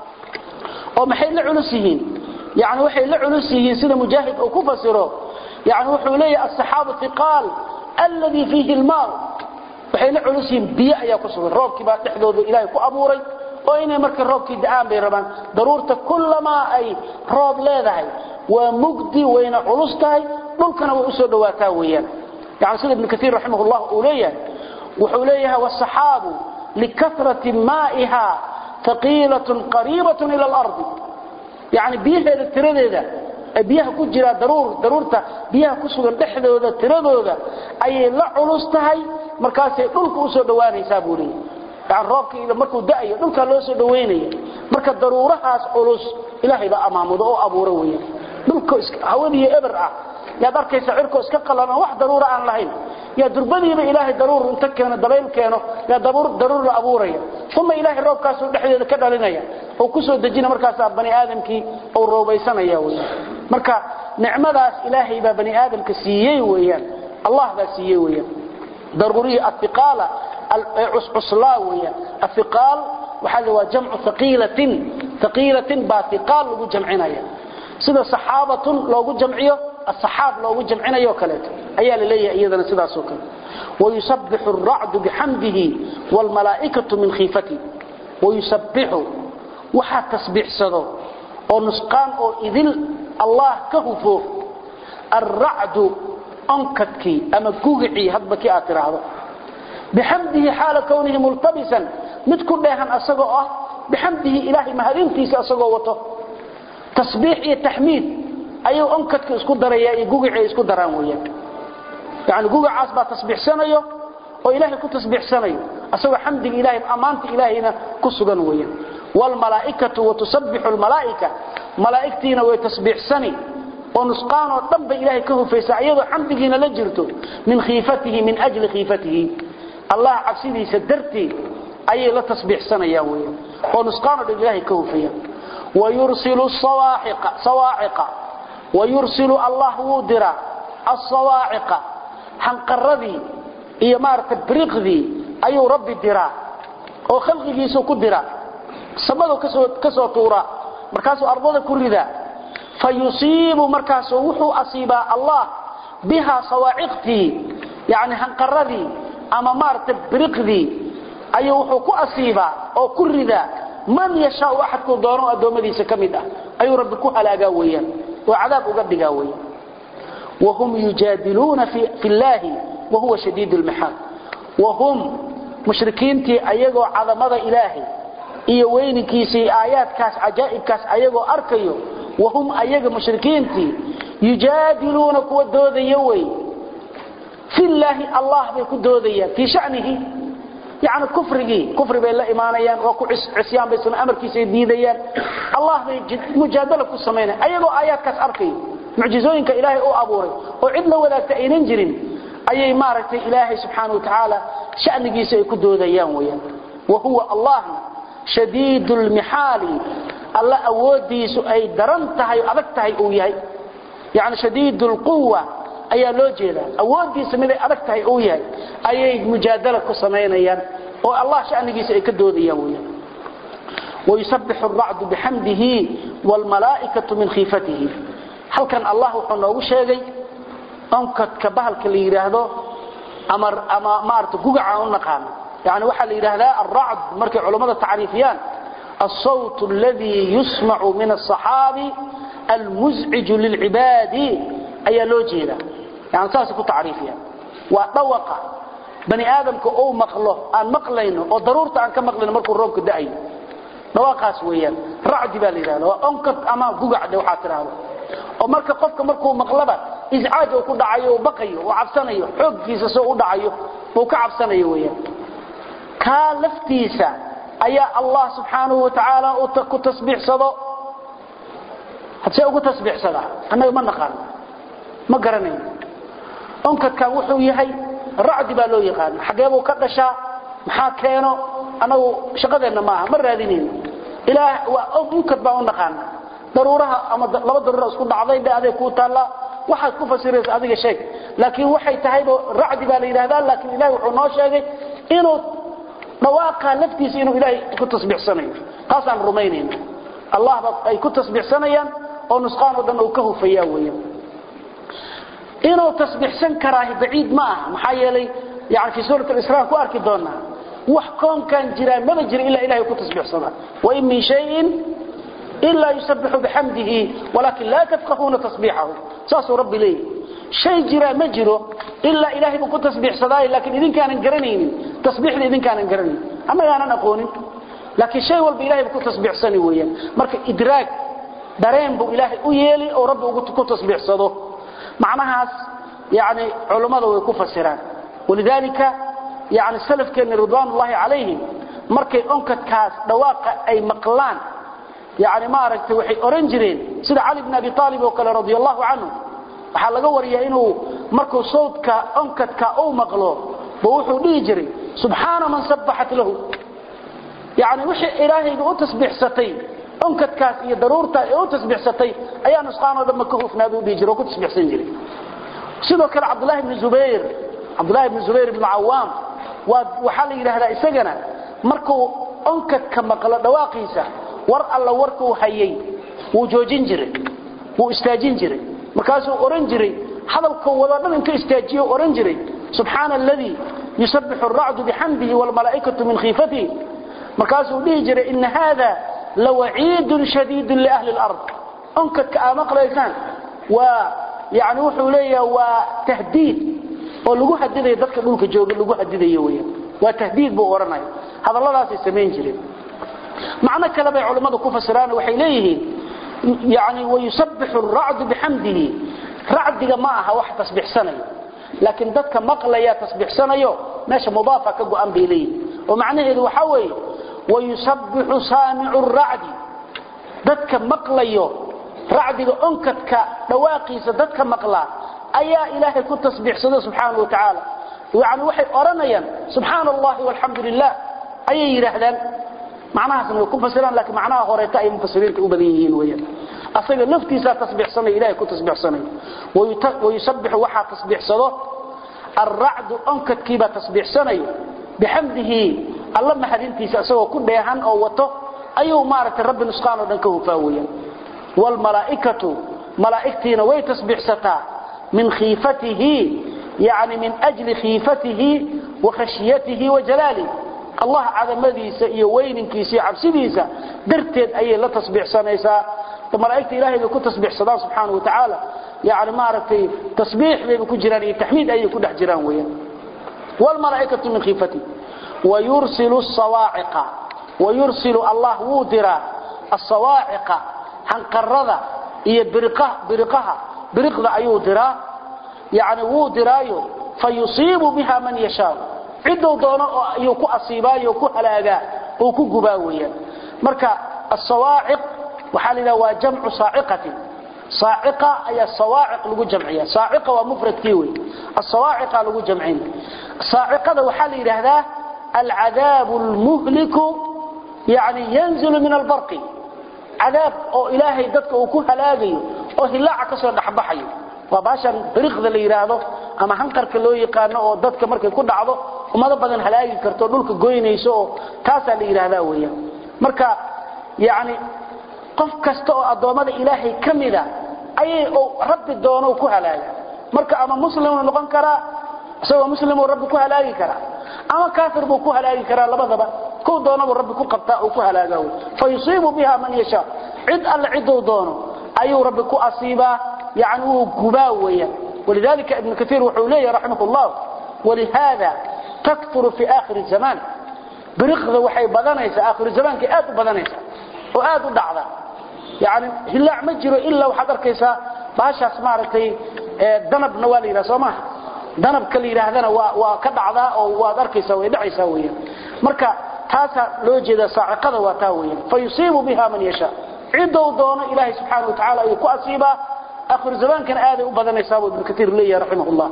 oo maxay la culus yihiin yani waxay la culus yihiin sida mujaahid uu ku fasiro yani wuxuu leeyahay asaxaabu hiqaal alladii fiihi lmaau waxay la culus yihiin biyo ayaa ku sugan roobkii baa dhexdooda ilaahay ku abuuray oo inay marka roobkii da'aan bay rabaan daruurta kullamaa ay roob leedahay waa mugdi wayna culus tahay dhulkana way u soo dhawaataa weeyaan yani sida ibnu kaiir raximah llah uu leeyahay wuxuu leeyahay wasaxaabu likasrati maa'iha taqiilatun qariibatun ila alardi yani biyaheeda tiradeeda biyaha ku jira daruur daruurta biyaha ku sugan dhexdooda tiradooda ayay la culus tahay markaasay dhulka u soo dhawaanaysaa buu leeyahay yani roobka markuu da'ayo dhulkaa loo soo dhawaynaya marka daruurahaas culus ilaahay baa amaamudo oo abuura weeyaan dhulka hawadiiyo eber ah yaad arkaysa cirko iska qalan oo wax daruura aan lahayn yaa durbadiiba ilaahay daruur inta keeno dabayl keeno yaa daruur la abuuraya uma ilaahay roobkaasuu dhexdeeda ka dhalinaya oo ku soo dejina markaasaa bani aadamkii uu roobaysanaya weyaan marka nicmadaas ilaahay baa bani aadamka siiyey weeyaan allah baa siiyey weeyaan daruurihii ahiqaala cuscuslaa weeyaan ahiqaal waxaa la waa jamcu haqiilatin thaqiilatin baa thiqaal lagu jamcinaya sida saxaabatun loogu jamciyo asaxaab loogu jamcinayo kaleeto ayaa la leeyahay iyadana sidaasoo kale wayusabbixu aracdu bixamdihi waalmalaa'ikatu min khiifatihi wayusabbixu waxaa tasbiixsado oo nusqaan oo idil allah ka hufo alracdu onkadkii ama gugicii hadba kii aad tidhaahdo bixamdihi xaala kownihi multabisan mid ku dheehan asagoo ah bixamdihi ilaahay mahadintiisa asagoo wato tasbiix iyo taxmiid ayuu onkadka isku daraya iyo gugicii isku daraan weeyaan yani gugacaas baa tasbiixsanayo oo ilaahay ku tasbiixsanayo asagoo xamdiga ilahay ammaanta ilaahayna ku sugan weeyaan waalmalaa'ikatu watusabbixu almalaa'ika malaa'igtiina way tasbiixsani oo nusqaan oo dhan bay ilaahay ka hufaysaa iyadoo xamdigiina la jirto min khiifatihi min ajli khiifatihi allah cabsidiisa darteed ayay la tasbiixsanayaan weeyaan oo nusqaan oo dhan ilaahay ka hufaya wayursilu sawaaxiqa sawaaciqa wayursilu allah wuu diraa asawaaciqa hanqaradii iyo maaragtay biriqdii ayuu rabbi diraa oo khalqigiisu ku dira samadu ka soo tuuraa markaasuu ardada ku ridaa fa yusiibu markaasuu wuxuu asiibaa allah bihaa sawaaciqtii yani hanqaradii ama maaragtay biriqdii ayuu wuxuu ku asiibaa oo ku ridaa man yashaau axadkuu doono addoommadiisa ka mid ah ayuu rabbi ku halaagaa weeyaan oo cadaab uga dhigaa weeyaan wahum yujaadiluuna fi llaahi wahuwa shadiid lmixaal wahum mushrikiintii ayagoo cadamada ilaahay iyo weyninkiisa iyo aayaadkaas cajaa'ibkaas ayagoo arkayo wahum ayaga mushrikiintii yujaadiluuna kuwa doodaya wey filaahi allah bay ku doodayaan fii shanihi yani kufrigii kufri bay la imaanayaan waa ku cisyaan bay amarkiisa diidayaan allah bay mujaadala ku samaynayan ayagoo aayaadkaas arkayo mucjizooyinka ilaahay u abuuray oo cid la wadaagta aynan jirin ayay maaragtay ilaahay subxaana wa tacaala shanigiisa ay ku doodayaan weyaan wa huwa allahna shadiid lmixaali alla awoodiisu ay daran tahay o adag tahay uu yahay yani shadiid lquwa ayaa loo jeedaa awoodiisa miday adag tahay uu yahay ayay mujaadala ku samaynayaan oo allah shanigiisa ay ka doodayaan weyaan wayusabbixu aracdu bixamdihi waalmalaa'ikatu min khiifatihi halkan allah wuxuu noogu sheegay onkadka bahalka la yidhaahdo ama ama maarata gugaca u naqaano yani waxaa la yidhaahdaa alracd markay culammada tacriifiyaan alsawt aladii yusmacu min asaxaabi almuzciju lilcibaadi ayaa loo jeedaa yani saasay ku tacriifiyaan waa dhawaqa bani aadamka uu maqlo aan maqlayno oo daruurta aan ka maqlayno markuu roobka da'ayo dhawaqaas weeyaan racdi baa la yidhahda waa onkad ama gugacde waxaa tidhaahdo oo marka qofka markuu maqlaba iscaaj uu ku dhacayo uu baqayo uu cabsanayo xooggiisa soo u dhacayo uu ka cabsanayo weeyaan kaa laftiisa ayaa allah subxaanahu wa tacaala uu ku tasbiixsado hadsee ugu tasbiixsadaa annaga ma naqaano ma garanayno onkadkan wuxuu yahay racdi baa loo yaqaana xageebuu ka dhashaa maxaa keeno annagu shaqadeenna maaha ma raadinayno ilaah waa onkad baan u naqaana daruuraha ama laba daruura isku dhacday dhe adeeg kuu taallaa waxaad ku fasiraysa adiga sheeg laakiin waxay tahayba racdi baa la yidhahdaa laakiin ilahay wuxuu noo sheegay inuu dhawaaqa laftiisa inuu ilaahay ku tasbiixsanayo taasaan rumaynayna allah ba ay ku tasbiixsanayaan oo nusqaan oo dhan uu ka hufayaa weeyaan inuu tasbiixsan karaahi baciid ma aha maxaa yeelay yani fii suurat alisraa ku arki doonaa wax koonkan jiraan maba jira ilaa ilahay ku tasbiixsada wain min shayin إلا يسبح بحمده ولكن لا تفقهون تصبيحه ساسو ربي ليه شيء جرى ما جرى إلا إلهي بكو تسبيح صداي لكن إذن كان انقرنين تصبيح إذن كان انقرنين أما أنا أقول لكن شيء والب إلهي بكو تسبيح سني ويا مرك إدراك dareen buu ilaahay u yeeli oo rabbi ugu ku tasbiixsado macnahaas yani culimada way ku fasiraan walidaalika yani salafkeena ridwaanullaahi calayhim markay onkadkaas dhawaaqa ay maqlaan yani maaragtay waxay oran jireen sida cali bn abi aalib oo kale radi allahu canhu waxaa laga wariyaa inuu markuu sawdka onkadka uu maqlo ba wuxuu dhihi jiray subxaana man sabbaxat lahu yani wixii ilaahayga u tasbiixsatay onkadkaas iyo daruurtaa ee u tasbiixsatay ayaa nusqaanoo dhanba ka hufnaadu dhihi jira oo ku tasbiixsan jiray sidoo kale cabdulahi bni zubayr cabdulahi bni zubayr ibnu cawaam waa waxaa la yidhaahdaa isagana markuu onkadka maqlo dhawaaqiisa war alla warkuu hayay wuu joojin jiray wuu istaajin jiray markaasuu oran jiray hadalka wada dhan intuu istaajiyo oran jiray subxaana alladii yusabixu aracdu bixamdihi waalmalaa'ikatu min khiifatihi markaasuu dhihi jiray ina haada lawaciidun shadiidun liahli lard onkadka aa maqlaysaan waa yani wuxuu leeyaha waa tahdiid oo lagu hadidayo dadka dhulka jooga lagu hadidayo weyaan waa tahdiid buu odhanaya hadalladaasay samayn jireen macno kale bay culammadu ku fasiraan waxay leeyihiin yani wayusabbixu aracdu bixamdihi racdiga ma aha wax tasbiixsanayo laakiin dadka maqlaya tasbiixsanayo meesha mudaafa ka go'an bay leeyihiin oo macnaheedu waxa weeye wayusabbixu saamicu racdi dadka maqlayo racdiga onkadka dhawaaqiisa dadka maqla ayaa ilaahay ku tasbiixsada subxaanahu wa tacaala yani waxay odhanayaan subxaana allahi walxamdu lilah ayay yidhaahdaan macnahaasna way ku fasiraan laakiin macnaha horeeta ay mufasiriinta u badan yihiin weeyaan asaga laftiisaa tasbiixsanaya ilahay ku tasbiixsanaya wayusabbixu waxaa tasbiixsado alracdu onkadkiibaa tasbiixsanayo bixamdihi alla mahadintiisa isagoo ku dheehan oo wato ayuu maaragtay rabbi nusqaan oo dhan ka hufaa weeyaan waalmalaa'ikatu malaa'igtiina way tasbiixsataa min khiifatihi yani min ajli khiifatihi wa khashiyatihi wa jalaalih allah cadamadiisa iyo weyninkiisa iyo cabsidiisa darteed ayay la tasbiixsanaysaa malaa'igta ilahay bay ku tasbiixsadaan subxaana wa tacaala yani maaragtay tasbiix bayba ku jiraan iyo taxmiid ayay ku dhex jiraan weeyaan waalmalaa'ikatu min khiifatihi wayursilu sawaaciqa wayursilu allah wuu diraa asawaaciqa hanqarada iyo biriqaha biriqda ayuu diraa yani wuu diraayo fayusiibu biha man yashaa ciduu doono oo ayuu ku asiibaayo ku halaagaa oo ku gubaa weeyaan marka asawaaciq waxaa la yidhaha waa jamcu saaciqatin saaciqa ayaa sawaaciq lagu jamciya saaciqa waa mufradkii wey asawaaciqa lagu jamcin saaciqada waxaa la yidhaahdaa alcadaabu almuhliku yani yanzilu min albarqi cadaab oo ilaahay dadka uu ku halaagayo oo hilaaca kasoo dhexbaxayo waa baashan biriqda la yidhaahdo ama hanqarka loo yaqaano oo dadka markay ku dhacdo ummado badan halaagi karto dhulka goynayso oo taasaa la yidhaahdaa weeyaan marka yani qof kasta oo addoommada ilaahay ka mida ayay rabbi doono ku halaaga marka ama muslimuu noqon karaa isagoo muslimuu rabbi ku halaagi karaa ama kaafir buu ku halaagi karaa labadaba kow doonabuu rabbi ku qabtaa uu ku halaaga wey fa yusiibu biha man yashaa cid alle ciduu doono ayuu rabbi ku asiibaa yani wuu gubaa weeyaan walidalika ibnu kaiir wuxuu leeyahy raximah llah walihada takturu fi aakhiri zamaan biriqda waxay badanaysaa aakhiru zamaankay aad u badanaysaa oo aad u dhacda yani hilaac ma jiro ilaa waxaad arkaysaa baashaas maaragtay danabna waa la yidhaha soo maaha danabka la yidhaahdana waa waa ka dhacdaa oo waad arkaysaa way dhacaysaa weeyaan marka taasaa loo jeedaa saaciqada waa taa weeyaan fa yusiibu biha man yashaa cidou doono ilaahay subxaana wa tacala ayuu ku asiibaa akhiru zamaankana aaday u badanaysaa buu ibnu kaiir leeyahay raximah llah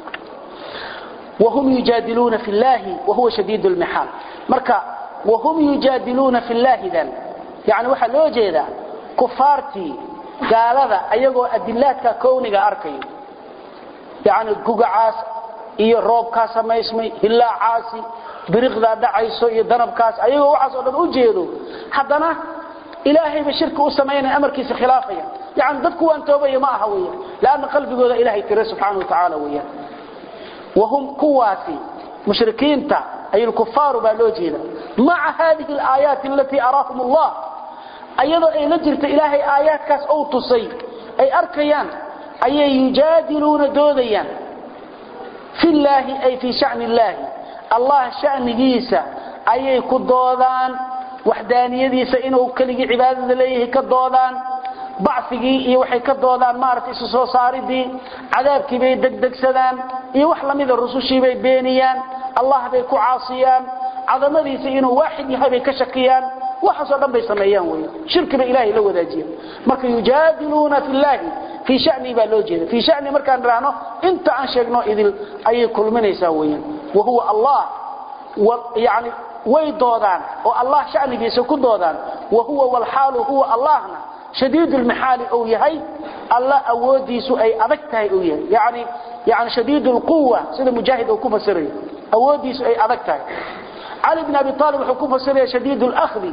whum yujaadiluuna fi llahi wahuwa shadiid lmixaal marka wahum yujaadiluuna fi llaahidan yani waxaa loo jeedaa kufaartii gaalada ayagoo adilaadka kowniga arkayo yani gugacaas iyo roobkaa samaysmay hilaacaasi biriqdaa dhacayso iyo danabkaas ayagoo waxaas oo dhan u jeedo haddana ilaahayba shirki u samaynaya amarkiisa khilaafaya yani dadku waan toobaya ma aha weyan lanna qalbigooda ilahay tira subxaana wa tacaala weyan wahum kuwaasi mushrikiinta ay lkufaaru baa loo jeeda maca hadihi alaayaati alatii araahum allah ayadoo ay la jirta ilaahay aayaadkaas ou tusay ay arkayaan ayay yujaadiluuna doodayaan fi llaahi ay fii shani illaahi allah shanigiisa ayay ku doodaan waxdaaniyadiisa inuu keligii cibaadada leeyahay ka doodaan bacigii iyo waxay ka doodaan maaragtay isu soo saaridii cadaabkii bay degdegsadaan iyo wax lamida rusushii bay beeniyaan allah bay ku caasiyaan cadamadiisa inuu waaxid yahay bay ka shakiyaan waxaasoo dhan bay sameeyaan wey shirki bay ilaahay la wadaajiyaan marka yujaadiluuna fi llaahi fii shanii baa loo jeeda fii shani markaan idhaahno inta aan sheegno idil ayay kulminaysaa weeyaan wa huwa allah yani way doodaan oo allah shanigiisa ku doodaan wa huwa walxaalu huwa allahna shadiid lmixaali ou yahay alla awoodiisu ay adag tahay ou yahay yani yani shadiid lquwa sida mujaahid uu ku fasirayo awoodiisu ay adag tahay cali bn abi aalib wuxuu ku fasiraya shadiid lkhdi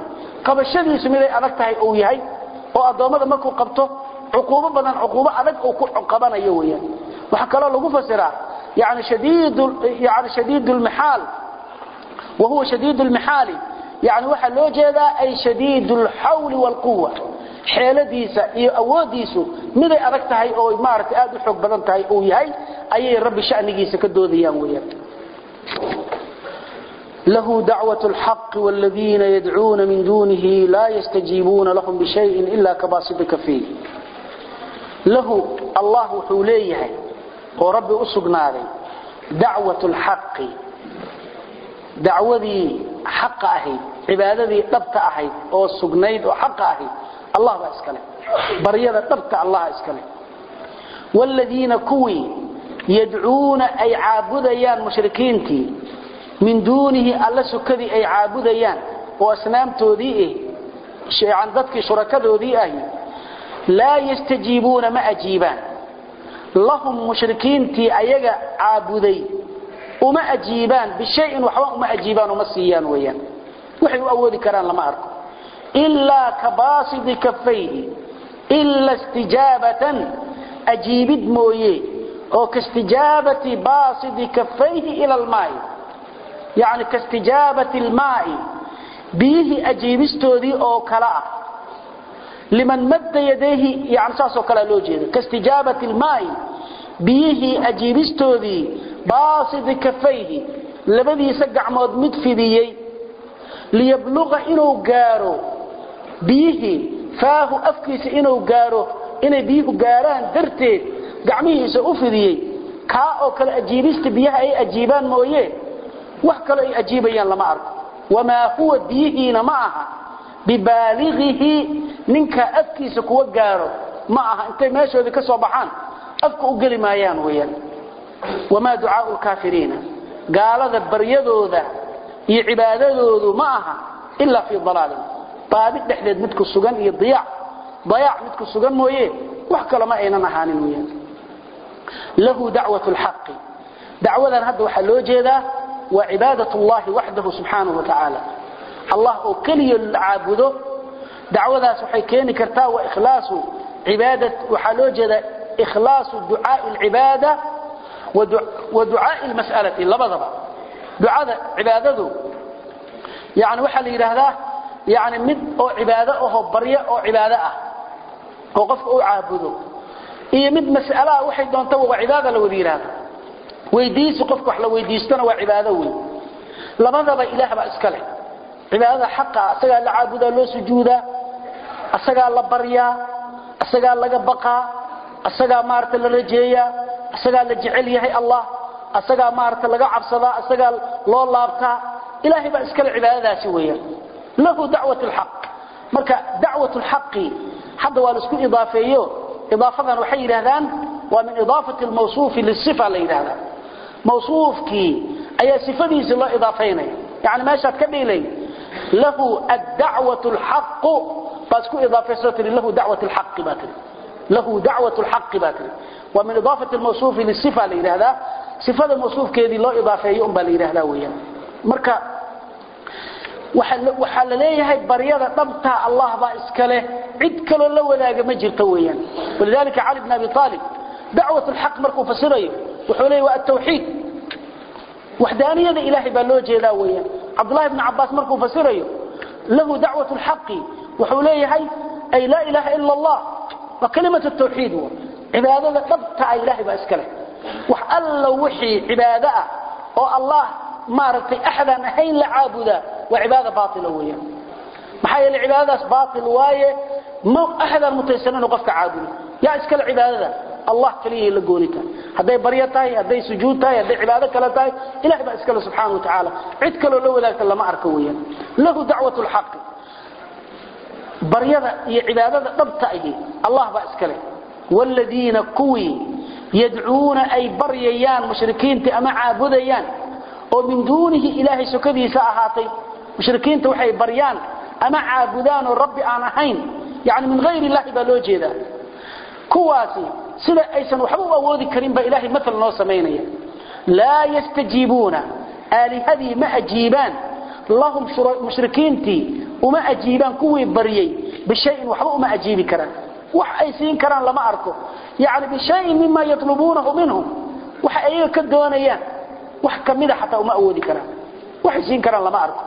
qabashadiisu miday adag tahay uu yahay oo addoommada markuu qabto cuquubo badan cuquubo adag uu ku qabanayo weeyaan waxaa kaloo lagu fasiraa yani shadiid yani shadiid lmixaal wa huwa shadiid lmixaali yani waxaa loo jeedaa ay shadiid lxawli waalquwa xeeladiisa iyo awoodiisu miday adag tahay oo maaragtay aad u xoog badan tahay uu yahay ayay rabbi shanigiisa ka doodayaan weeyaan له دعوة الحق والذين يدعون من دونه لا يستجيبون لهم بشيء إلا كباسط كفيه له الله حوليه ورب أسقناري دعوة الحق دعوذي حق أهي عبادتي طبت أهي أو سقنيد وحق أهي الله بأسكله بريضة طبت الله أسكله والذين كوي يدعون أي عابديان مشركينتي min duunihi alla sukadii ay caabudayaan oo asnaamtoodii ah aan dadkii shurakadoodii ahi laa yastajiibuuna ma ajiibaan lahum mushrikiintii ayaga caabuday uma ajiibaan bishayin waxba uma ajiibaan uma siiyaan weeyaan waxay u awoodi karaan lama arko ilaa kabaasidi kafayhi ila istijaabatan ajiibid mooye oo kaistijaabati baasidi kafayhi ila almaa'i يعني كاستجابة الماء بيه أجيبستودي أو كلاء لمن مد يديه يعني ساسو كلا لوجيه كاستجابة الماء بيه أجيبستودي باصد كفيه لبدي يسقع مود مدفديي ليبلغ إنو قارو بيه فاه أفكيس إنو قارو إنو بيه قاران درتي قعميه سأفديي كا أو كلا أجيبست بيه أي أجيبان مويه wax kale ay ajiibayaan lama arko wamaa huwa biyihiina ma aha bibaalighihi ninka afkiisa kuwa gaaro ma aha intay meeshoodii ka soo baxaan afka u geli maayaan weeyaan wamaa ducaau lkaafiriina gaalada baryadooda iyo cibaadadoodu ma aha ilaa fii dalaalin baadi dhexdeed midku sugan iyo diyaac dayaac midku sugan mooye wax kale ma aynan ahaanin weeyaan lahu dacwat lxaqi dacwadan hadda waxaa loo jeedaa وعبادة الله وحده سبحانه وتعالى الله أو كلي العابده دعوة سحي كيني كرتا وإخلاص عبادة وحلوجة إخلاص دعاء العبادة ودعاء المسألة لبضبا دعاء عبادته يعني وحل إلى يعني مد أو عبادة أو برية أو عبادة أو قف أو عابده إيه مد مسألة وحيد دون تو عبادة لو ذي هذا weydiisu qofka wax la weydiistana waa cibaado weyn labadaba ilaah baa iska leh cibaadada xaqa asagaa la caabudaa loo sujuudaa asagaa la baryaa asagaa laga baqaa asagaa maarata la rajeeyaa asagaa la jecel yahay allah asagaa maarata laga cabsadaa asagaa loo laabtaa ilaahay baa iskale cibaadadaasi weeyaan lahu dacwat lxaq marka dacwat lxaqi hadda waa la isku idaafeeyo idaafadan waxay yidhaahdaan waa min idaafati lmawsuufi lisifa la yidhahdaa mawsuufkii ayaa sifadiisi loo idaafaynaya yani meeshaad ka dhilay lahu addacwat lxaqu baad isku idaafayso tii lahu dacwat lxaqi baa tii lahu dacwat lxaqi baa tii waa min idaafati lmawsuufi lisifa la yidhahdaa sifada mawsuufkeedii loo idaafeeyo un baa la yidhahdaa weeyaan marka waxaa la leeyahay baryada dhabtaa allah baa iska leh cid kaloo la wadaaga ma jirto weeyaan walidalika cali bn abi aalib dacwat lxaq markuu fasirayo wuxuu leeyahy waa atawxiid waxdaaniyada ilaahay baa loo jeedaa weeyaan cabdullahi bni cabaas markuu fasirayo lahu dacwat lxaqi wuxuu leeyahay ay laa ilaha ila allah waa kalimat tawxiid cibaadada dhabtaa ilaahay baa iska leh wax alla wixii cibaado ah oo allah maaragtay axadaan ahayn la caabudaa waa cibaada baaila weeyaan maxaa yeele cibaadadaas baail waaye ma axadaan mutaysan inuu qofka caabudo yaa iskale cibaadada allah kaliya la goonita hadday baryo tahay hadday sujuud tahay hadday cibaado kale tahay ilahay baa iskale subxaana wa tacaala cid kaloo la wadaagta lama arko weeyaan lahu dacwat lxaqi baryada iyo cibaadada dhabta ahi allah baa iskale wladiina kuwii yadcuuna ay baryayaan mushrikiinta ama caabudayaan oo min duunihi ilaahay sokadiisa ahaatay mushrikiinta waxay baryaan ama caabudaan oo rabbi aan ahayn yani min hayr illahi baa loo jeedaa kuwaasi sida aysan waxba u awoodi karin baa ilahay maal noo samaynaya laa yastajiibuuna aalihadii ma ajiibaan lahum mushrikiintii uma ajiibaan kuwii baryay bishayin waxba uma ajiibi karaan wax ay siin karaan lama arko yani bishayin mima yatlubuunahu minhum waxa ayaga ka doonayaan wax kamida xataa uma awoodi karaan waxay siin karaan lama arko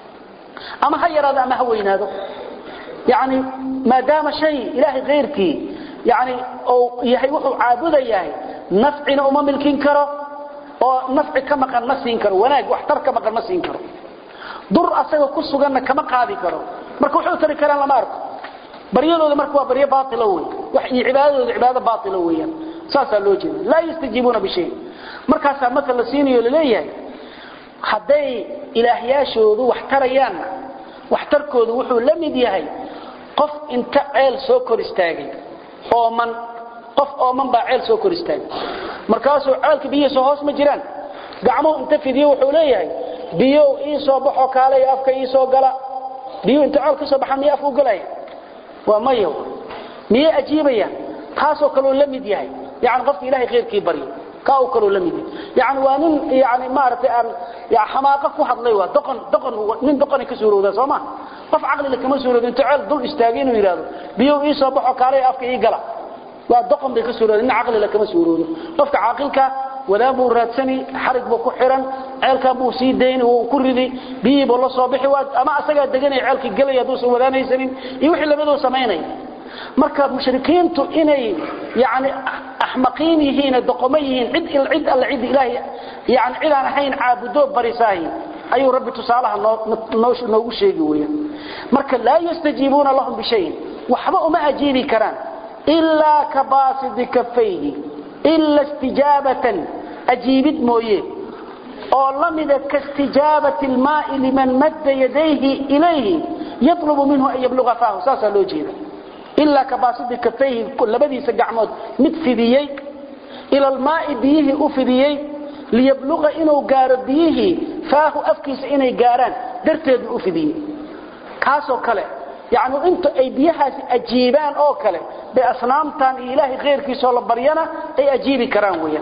ama ha yaraado ama ha weynaado yani maadaama shay ilaahay keyrkii yani uu yahay wuxuu caabudayahay nafcina uma milkin karo oo nafci ka maqan ma siin karo wanaag waxtar ka maqan ma siin karo dur asaga ku suganna kama qaadi karo marka wuxuu tari karaan lama arko baryadooda marka waa baryo baatila wey wax iyo cibaadadooda cibaado baatila weeyaan saasaa loo jeeda laa yastajiibuuna bishay markaasaa marka la siinayo laleeyahay hadday ilaahyaashoodu wax tarayaanna waxtarkoodu wuxuu la mid yahay qof inta ceel soo kor istaagay ooman qof ooman baa ceel soo kor istaagay markaasuu ceelka biyihiisa hoos ma jiraan gacmuhu inta fidiyo wuxuu leeyahay biyow ii soo baxoo kaalay afka ii soo gala biyuu inta ceel ka soo baxaan miya afka u galaya waa mayo miyay ajiibayaan taasoo kaleu la mid yahay yani qofka ilahay khayrkii baryo kaa uu kaleu la mid yahay yani waa nin yani maaragtay aan xamaaqa ku hadlay waa doqon doqon nin doqonay ka suurowdaa soo ma qof caqlila kama suurowda inta ceel dul istaagay inuu yidhahdo biyow ii soo baxoo kaalay afka ii gala waa doqon bay ka suurowda nin caqlila kama suurowdo qofka caaqilka wadaan buu raadsani xarig buu ku xiran ceelkan buu sii dayni wuu ku ridi biyihii buu la soo bixi ama asagaa deganaya ceelkii gelaya hadduusan wadaanaysanin iyo wixii labadoo samaynaya marka mushrikiintu inay yani axmaqiin yihiin doqomo yihiin cid cid alle cid ilaahay yani cid aan ahayn caabudo barisaahi ayuu rabbi tusaalaha noogu sheegi weeyaan marka laa yastajiibuuna lahum bishayin waxba uma ajiibi karaan ilaa ka baasidi kafayhi ila istijaabatan ajiibid mooye oo la mida kaistijaabati lmaai liman madda yadayhi ilayhi yatlubu minhu an yabluga faahu saasaa loo jeeda ilaa kabaasidi kafayhi labadiisa gacmood mid fidiyey ila almaai biyihii u fidiyey liyabluga inuu gaaro biyihii faahu afkiisa inay gaaraan darteedu u fidiyey kaasoo kale yani inta ay biyahaasi ajiibaan oo kale bay asnaamtan iyo ilaahay khayrkiisoo la baryana ay ajiibi karaan weyaan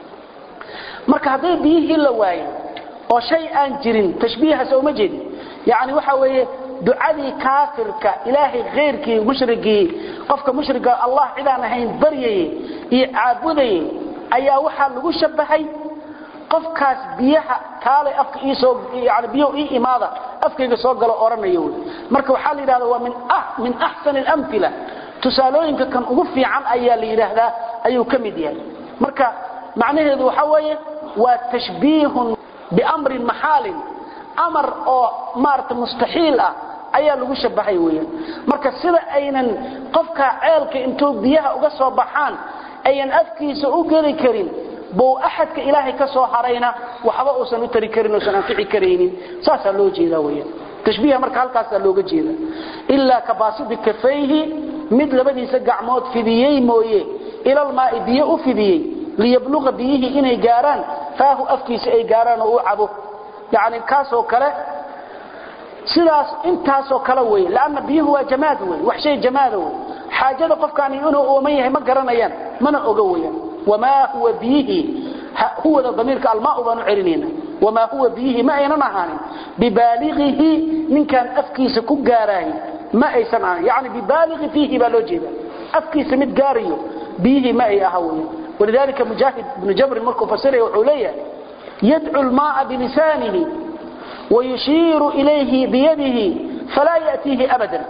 marka hadday biyihii la waayo oo shay aan jirin tashbiihaas uma jeedin yani waxa weeye ducadii kaafirka ilaahay khayrkii mushrigii qofka mushriga allah cidaan ahayn baryayey iyo caabudayey ayaa waxaa lagu shabahay qofkaas biyaha kaalay afka iisoo yani biyo ii imaada afkayga soo galo oranayo wey marka waxaa la yidhahda waa min ah min axsan alamthila tusaalooyinka kan ugu fiican ayaa la yidhaahdaa ayuu ka mid yahay marka macnaheedu waxa weeye waa tashbiihun biamrin maxaalin amar oo maarata mustaxiil ah ayaa lagu shabahay weeyaan marka sida aynan qofka ceelka intuu biyaha uga soo baxaan ayan afkiisa u geli karin buu axadka ilaahay ka soo harayna waxba uusan u tari karin uusan anfici karaynin saasaa loo jeedaa weyaan tashbiiha marka halkaasaa looga jeeda ilaa kabaasidi kafayhi mid labadiisa gacmood fidiyey mooye ilalmaai biyo u fidiyey liyabluqa biyihii inay gaaraan faahu afkiisa ay gaaraan oo u cabo yani kaasoo kale sidaas intaasoo kale wey lanna biyuhu waa jamaad wey wax shay jamaada wey xaajada qofkaani inuu ooman yahay ma garanayaan mana oga weyaan wamaa huwa biyihii huwada damiirka almaau baan u celinayna wamaa huwa biyihii ma aynan ahaanin bibaaligihi ninkaan afkiisa ku gaaraahi ma aysan ahanin yani bibaaligi fiihi baa loo jeeda afkiisa mid gaarayo biyihii ma ay aha weyan walidalika mujaahid ibnu jabrin markuu fasiraya wuxuu leeyahay yadcu lmaaa bilisaanihi wayushiiru ilayhi biyadihi falaa yatiihi abadan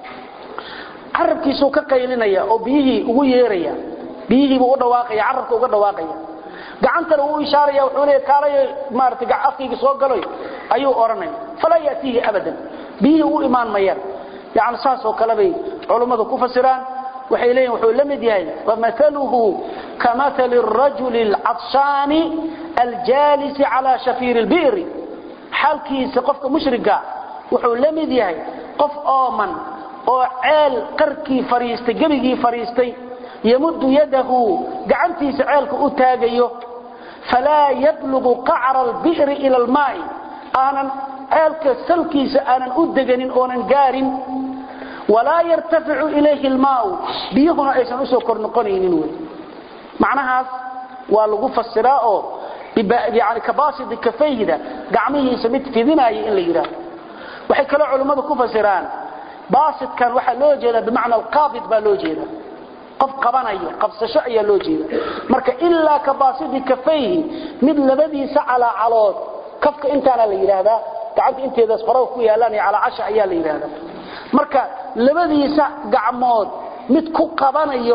carabkiisuu ka qaylinaya oo biyihii ugu yeeraya biyihiibuu u dhawaaqaya carabka uga dhawaaqaya gacantana uu ishaaraya wuxuu leeya kaalayo maarata afkayga soo galoy ayuu odhanaya falaa yatiihi abadan biyihii u imaan mayaan yani saasoo kale bay culummadu ku fasiraan waxay leeyihin wuxuu la mid yahay famaluhu kamali rajuli alcadshaani aljaalisi calaa shafiiri lbi'ri xaalkiisa qofka mushriga wuxuu la mid yahay qof ooman oo ceel qarkii fariistay gebigii fariistay yamuddu yadahu gacantiisa ceelka u taagayo falaa yablugu qacra albi'ri ila almaa'i aanan ceelka salkiisa aanan u deganin oonan gaarin walaa yartaficu ilayhi almaau biyuhuna aysan usoo kor noqonaynin wey macnahaas waa lagu fasiraa oo yani kabaasidi kafayhida gacmihiisa mid fidinaya in la yidhaahdo waxay kale culimmadu ku fasiraan baasidkan waxaa loo jeedaa bimacna alqaabid baa loo jeeda qof qabanayo qabsasho ayaa loo jeeda marka ilaa ka baasidi kafayhi mid labadiisa calaacalood kafka intaana la yidhaahdaa gacanta inteedaas faraha ku yaalaan iyo calaacasha ayaa la yidhaahdaa marka labadiisa gacmood mid ku qabanayo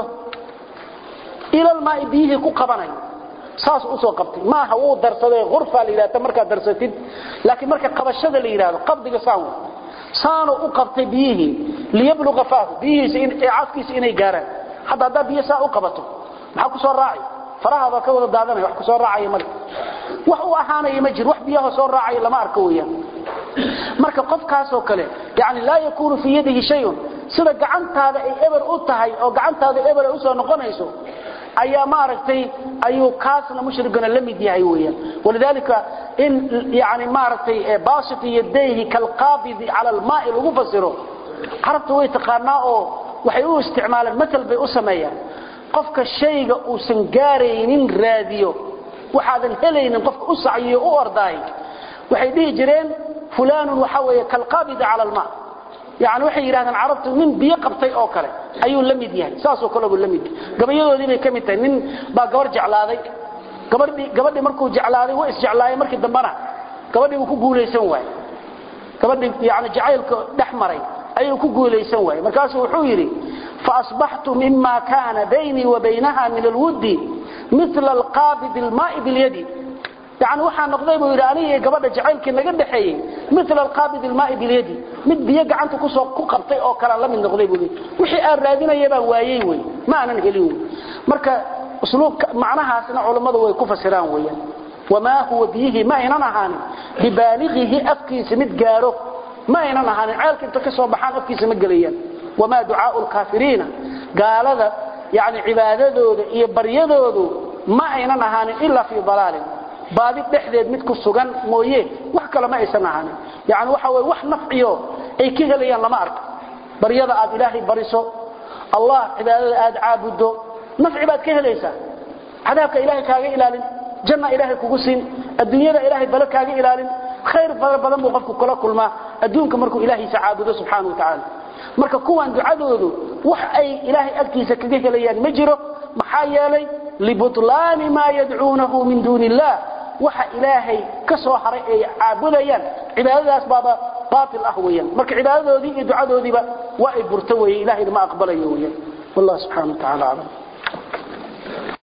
ilalmaai biyihii ku qabanayo saas usoo qabtay maaha wuu darsaday urfa la yidhahda markaad darsatid laakiin marka qabashada la yidhahdo qabdiga saan saanu u qabtay biyihii liyabluqa faahu biyihiisa ee caskiisa inay gaaraan hadda haddaa biyo saa u qabato maxaa ku soo raacay farahaada ka wada daadanaya wax ku soo raacaya male wax u ahaanaya ma jiro wax biyaha soo raacaya lama arko weeyaan marka qofkaasoo kale yani laa yakuunu fii yadihi shayun sida gacantaada ay eber u tahay oo gacantaada eber ay usoo noqonayso ayaa maaragtay ayuu kaasna mushrigana la mid yahay weeyaan walidaalika in yani maaragtay basit yadayhi kalqaabidi cala almaai lagu fasiro carabta way taqaanaa oo waxay u isticmaalaan matal bay u sameeyaan qofka shayga uusan gaaraynin raadiyo waxaadan helaynin qofka u sacyiyo u ordaay waxay dhihi jireen fulaanun waxa weeye kalqaabidi cala almaa yani waxay yidhahdaan carabtu nin biyo qabtay oo kale ayuu la mid yahay saasoo kale buu la mid yahay gabayadoodii bay ka mid tahay nin baa gabar jeclaaday gabadhii gabadhii markuu jeclaaday waa isjeclaayay markii dambana gabadhii uu ku guulaysan waayey gabadhii yani jacaylka dhex maray ayuu ku guulaysan waayey markaasuu wuxuu yidhi faasbaxtu mima kaana baynii wa baynaha min alwuddi mila alqaabidi almaai bilyadi yani waxaa noqday buu yidhi aniga iyo gabadha jacaylkii naga dhexeeyey mila alqaabid ilmaai bilyadi mid biyo gacanta kusoo ku qabtay oo kale la mid noqday buu wixii aan raadinaya baan waayey wey ma aanan helin wey marka usluubka macnahaasna culammadu way ku fasiraan weeyaan wamaa huwa biyihii ma aynan ahaanin bibaaligihi afkiisa mid gaaro ma aynan ahaanin ceelka inta ka soo baxaan afkiisa ma gelayaan wamaa ducaau lkaafiriina gaalada yani cibaadadooda iyo baryadoodu ma aynan ahaanin ilaa fii dalaalin baadi dhexdeed mid ku sugan mooye wax kale ma aysan ahaanin yani waxa wey wax nafciyo ay ka helayaan lama arko baryada aad ilaahay bariso allah cibaadada aad caabuddo nafci baad ka helaysaa cadaabka ilaahay kaaga ilaalin janna ilaahay kugu siin adduunyada ilaahay bale kaaga ilaalin khayr fara badan buu qofku kula kulmaa adduunka markuu ilaahiisa caabudo subxaana wa tacaala marka kuwan ducadoodu wax ay ilaahay agtiisa kaga helayaan ma jiro maxaa yeelay libutlaani maa yadcuunahu min duuni illah waxa ilaahay ka soo haray ay caabudayaan cibaadadaas baaba baatil ah weeyaan marka cibaadadoodii iyo ducadoodiiba waa ay burto weeye ilahayna ma aqbalayo weeyaan wallah subxaana wa tacaala aclam